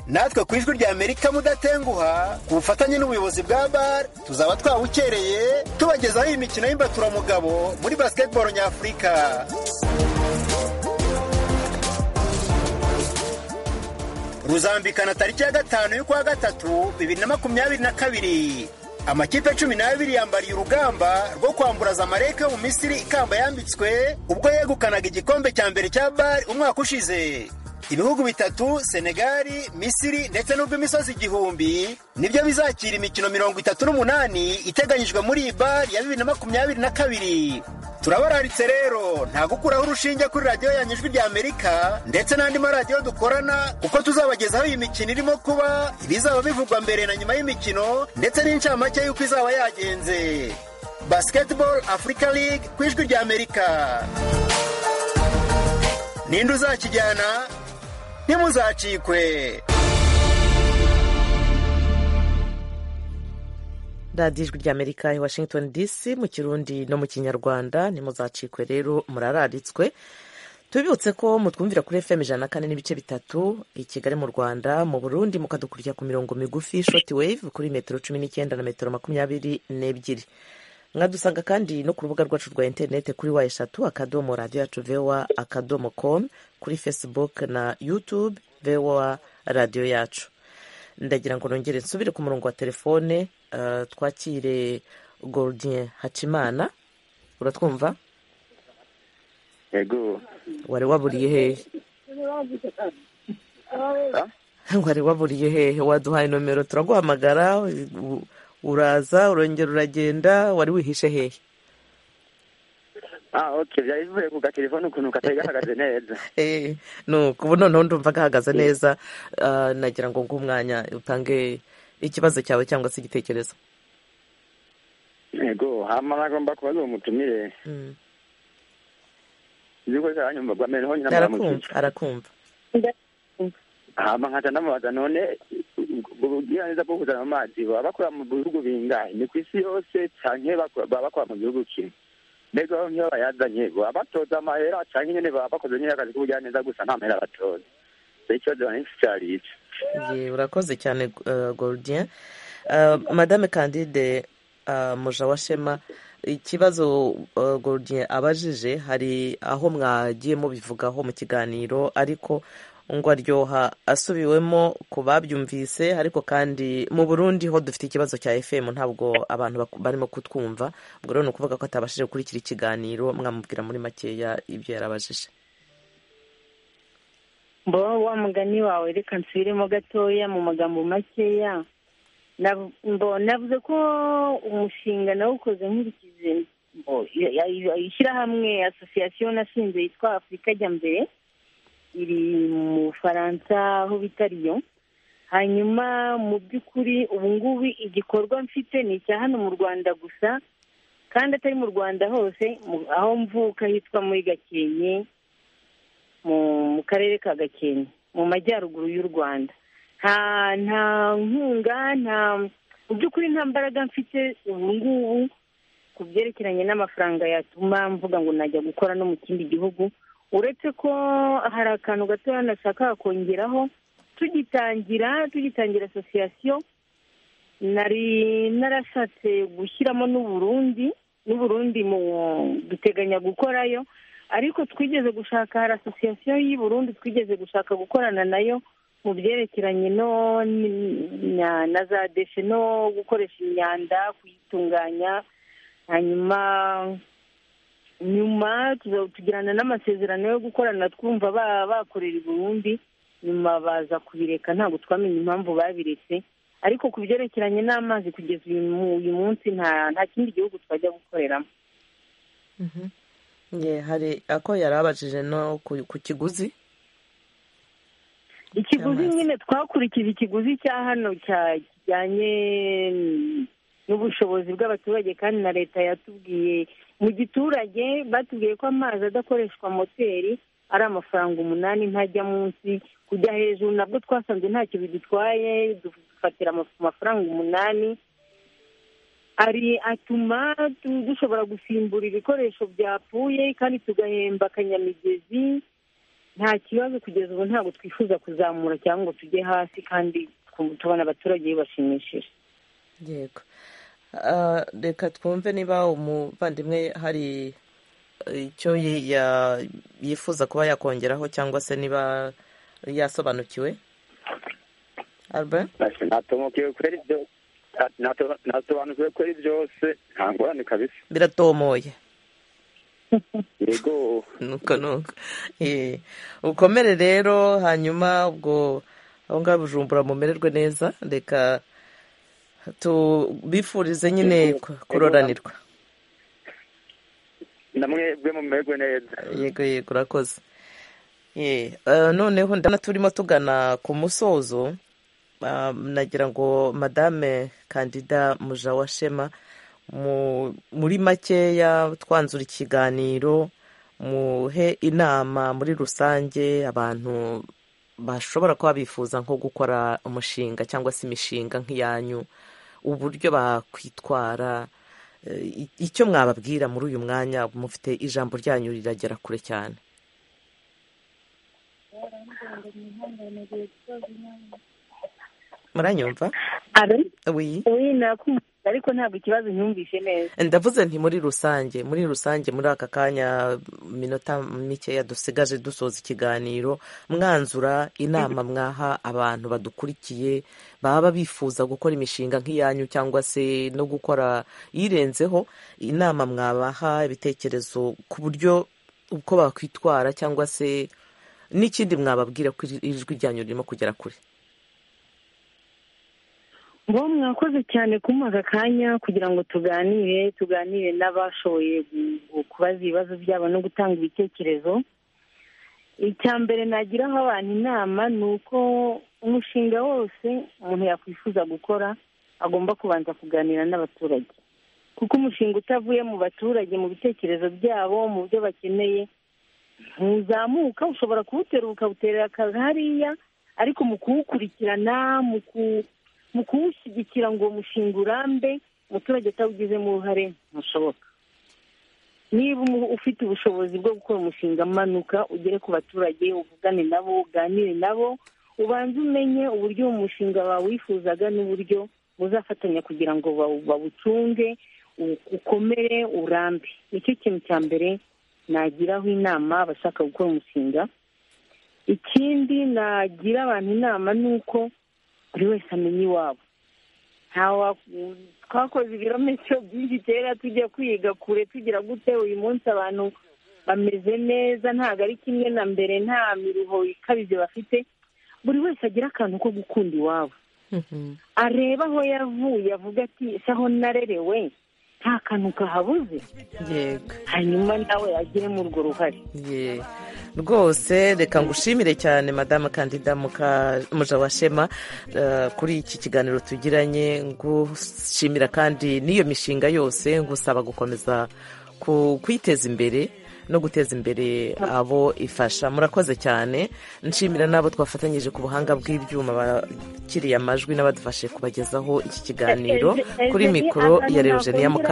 natwe ku ijwi rya amerika mudatenguha ku bufatanye n'ubuyobozi bwa bar tuzaba twawukereye tubagezaho iyi mikino y'imbaturamugabo muri basketball nyafurika ruzambikana tariki ya gatanu y'ukwa gatatu bibiri na makumyabiri na kabiri amakipe cumi n'abiri yambariye urugamba rwo kwambura zamalek yo mu misiri ikamba yambitswe ubwo yegukanaga igikombe cya mbere cya bari umwaka ushize ibihugu bitatu senegali misiri ndetse n'urw'imisozi igihumbi nibyo bizakira imikino mirongo itatu n'umunani iteganyijwe muri iyi bari ya bibiri na makumyabiri na kabiri turabararitse rero nta gukuraho urushinge kuri radiyo yanyu ijwi rya amerika ndetse n'andi maradiyo dukorana kuko tuzabagezaho iyi mikino irimo kuba ibizaba bivugwa mbere na nyuma y'imikino ndetse n'incamake y'uko izaba yagenze basketball africa league ku ijwi rya amerika ninde uzakijyana ntimuzacikwe radiyo ijwi ry'amerika i washington dc mu kirundi no mu kinyarwanda ntimuzacikwe rero murararitswe tubibutse ko mutwumvira kuri fm ijana na kane n'ibice bitatu i kigali mu rwanda mu burundi mukadukurikira ku mirongo migufi shoti wave kuri metero cumi n'icyenda na metero makumyabiri n'ebyiri mwadusanga kandi no ku rubuga rwacu rwa interineti kuri wa eshatu akadomo radiyo yacu vowa akadomo komu kuri facebook na youtube vowa radiyo yacu ndagira ngo nongere nsubire ku murongo wa telefone eh, twakire gorodin hacimana uratwumva yego wari waburiye hehe wari waburiye hehe waduhaye nomero turaguhamagara u- uraza urongera uragenda wari wihishe hehe ah oke byari bivuye ku gatelefone ukuntu katari gahagaze neza Eh, nuko ubu noneho ndumva gahagaze neza eh, nagira ngo nguhe umwanya utange ikibazo cyawe cyangwa se igitekerezo yego hama nagomba kuba ari umutumire Mm. yuko zaranyumvagwa mbere niho nyina arakumva muramukiza arakumva hama nkaca ndamubaza none ubugiraneza bwo kuzana mu mazi baba bakora mu bihugu bingahe ni ku isi yose canke bakora- baba bakora mu gihugu kimwe mbega aho nk'iyo bayazanye baba batoza amahera canke nyene baba bakoze nyene akazi k'ubugiraneza gusa nta mahera batoza so ikibazo banisi cari ico Ye, urakoze cyane uh, gorodin uh, madame candide uh, mujawashema ikibazo uh, gorodin abajije hari aho mwagiye mubivugaho mu kiganiro ariko ngo aryoha asubiwemo ku babyumvise ariko kandi mu burundi ho dufite ikibazo cya fm ntabwo abantu baku- barimo kutwumva ubwo rero ni ukuvuga ko atabashije gukurikira ikiganiro mwamubwira muri makeya ibyo yarabajije mbaho wa mugani wawe reka nsubiremo gatoya mu magambo makeya Nav- mbo navuze ko umushinga nawukoze nkurikize mbo ya- ya- ishyirahamwe asosiyasiyo nashinze yitwa afurika ajya mbere iri mu bufaransa aho bita riyo hanyuma mu by'ukuri ubu ngubu igikorwa mfite ni icya hano mu rwanda gusa kandi atari mu rwanda hose mu- aho mvuka hitwa muri gakenke mu mu karere ka gakenke mu majyaruguru y'u rwanda nta nta nkunga nta mu by'ukuri nta mbaraga mfite ubu ngubu ku byerekeranye n'amafaranga yatuma mvuga ngo najya gukora no mu kindi gihugu uretse ko hari akantu gatoya nashaka kongeraho tugitangira tugitangira asosiyasiyo nari narashatse gushyiramo n'uburundi n'uburundi mu duteganya gukorayo ariko twigeze gushaka hari asosiyasiyo y'i burundi twigeze gushaka gukorana nayo mu byerekeranye no na za deshe no gukoresha imyanda kuyitunganya hanyuma nyuma tugirana n'amasezerano yo gukorana twumva bakorera i burundi nyuma baza kubireka ntabwo twamenya impamvu babiretse ariko ku byerekeranye n'amazi kugeza uyu munsi nta kindi gihugu twajya gukoreramo hari ako yari abajije no ku kiguzi ikiguzi nyine twakurikije ikiguzi cya hano kijyanye n'ubushobozi bw'abaturage kandi na leta yatubwiye mu giturage batubwiye ko amazi adakoreshwa moteri ari amafaranga umunani ntajya munsi kujya hejuru nabwo twasanze ntacyo bidutwaye dufatira amafaranga umunani ari atuma dushobora gusimbura ibikoresho byapfuye kandi tugahemba akanyamigezi nta kibazo kugeza ubu ntabwo twifuza kuzamura cyangwa ngo tujye hasi kandi tubona abaturage bibashimishije yego reka twumve niba umuvandimwe hari icyo yifuza kuba yakongeraho cyangwa se niba yasobanukiwe ntasobanukiwe kuri byose nta ngorane kabisa biratomoye yego nuko nuko ukomere rero hanyuma ubwo aho ngaho bujumbura mumererwe neza reka tubifurize nyine kuroranirwa namwebwe mumererwe neza yego yego urakoze noneho ndabona turimo tugana ku musozo nagira ngo madame kandida mujawashema muri makeya twanzura ikiganiro muhe inama muri rusange abantu bashobora kuba bifuza nko gukora umushinga cyangwa se imishinga nk'iyanyu uburyo bakwitwara icyo mwababwira muri uyu mwanya mufite ijambo ryanyu riragera kure cyane muranyumva ariko ntabwo ikibazo ntumvishe neza ndavuze nti muri rusange muri rusange muri aka kanya minota mikeya dusigaje dusoza ikiganiro mwanzura inama mwaha abantu badukurikiye baba bifuza gukora imishinga nk'iyanyu cyangwa se no gukora iyirenzeho inama mwabaha ibitekerezo ku buryo uko bakwitwara cyangwa se n'ikindi mwababwira ko ijwi ryanyu ririmo kugera kure bo mwakoze cyane kumuha aka kanya kugira ngo tuganire tuganire n'abashoboye kubaza ibibazo byabo no gutanga ibitekerezo icya mbere nagiraho abantu inama ni uko umushinga wose umuntu yakwifuza gukora agomba kubanza kuganira n'abaturage kuko umushinga utavuye mu baturage mu bitekerezo byabo mu byo bakeneye ntuzamuka ushobora kuwutera ukawuterera hariya ariko mu kuwukurikirana mu ku mu kuwushyigikira ngo uwo mushinga urambe umuturage atawugizemo uruhare ntushoboka niba ufite ubushobozi bwo gukora umushinga amanuka ugere ku baturage uvugane nabo uganire nabo ubanze umenye uburyo uwo mushinga bawifuzaga n'uburyo muzafatanya kugira ngo bawucunge ukomere urambe nicyo kintu cya mbere nagiraho inama abashaka gukora umushinga ikindi nagira abantu inama ni uko buri wese amenya iwabo twakoze ibirometero byinshi kera tujya kwiga kure tugira gute uyu munsi abantu bameze neza ntabwo ari kimwe na mbere nta miruho ikabije bafite buri wese agira akantu ko gukunda iwabo areba aho yavuye avuga ati ese aho narerewe nta kantu kahabuze hanyuma nawe agiremo urwo ruhare rwose reka ngushimire cyane madamu kandida mujawashema kuri iki kiganiro tugiranye ngushimira kandi n'iyo mishinga yose ngusaba gukomeza kwiteza imbere no guteza imbere abo ifasha murakoze cyane nshimira n'abo twafatanyije ku buhanga bw'ibyuma bakiriye amajwi n'abadufashe kubagezaho iki kiganiro kuri mikoro ya rejeni ya mukanga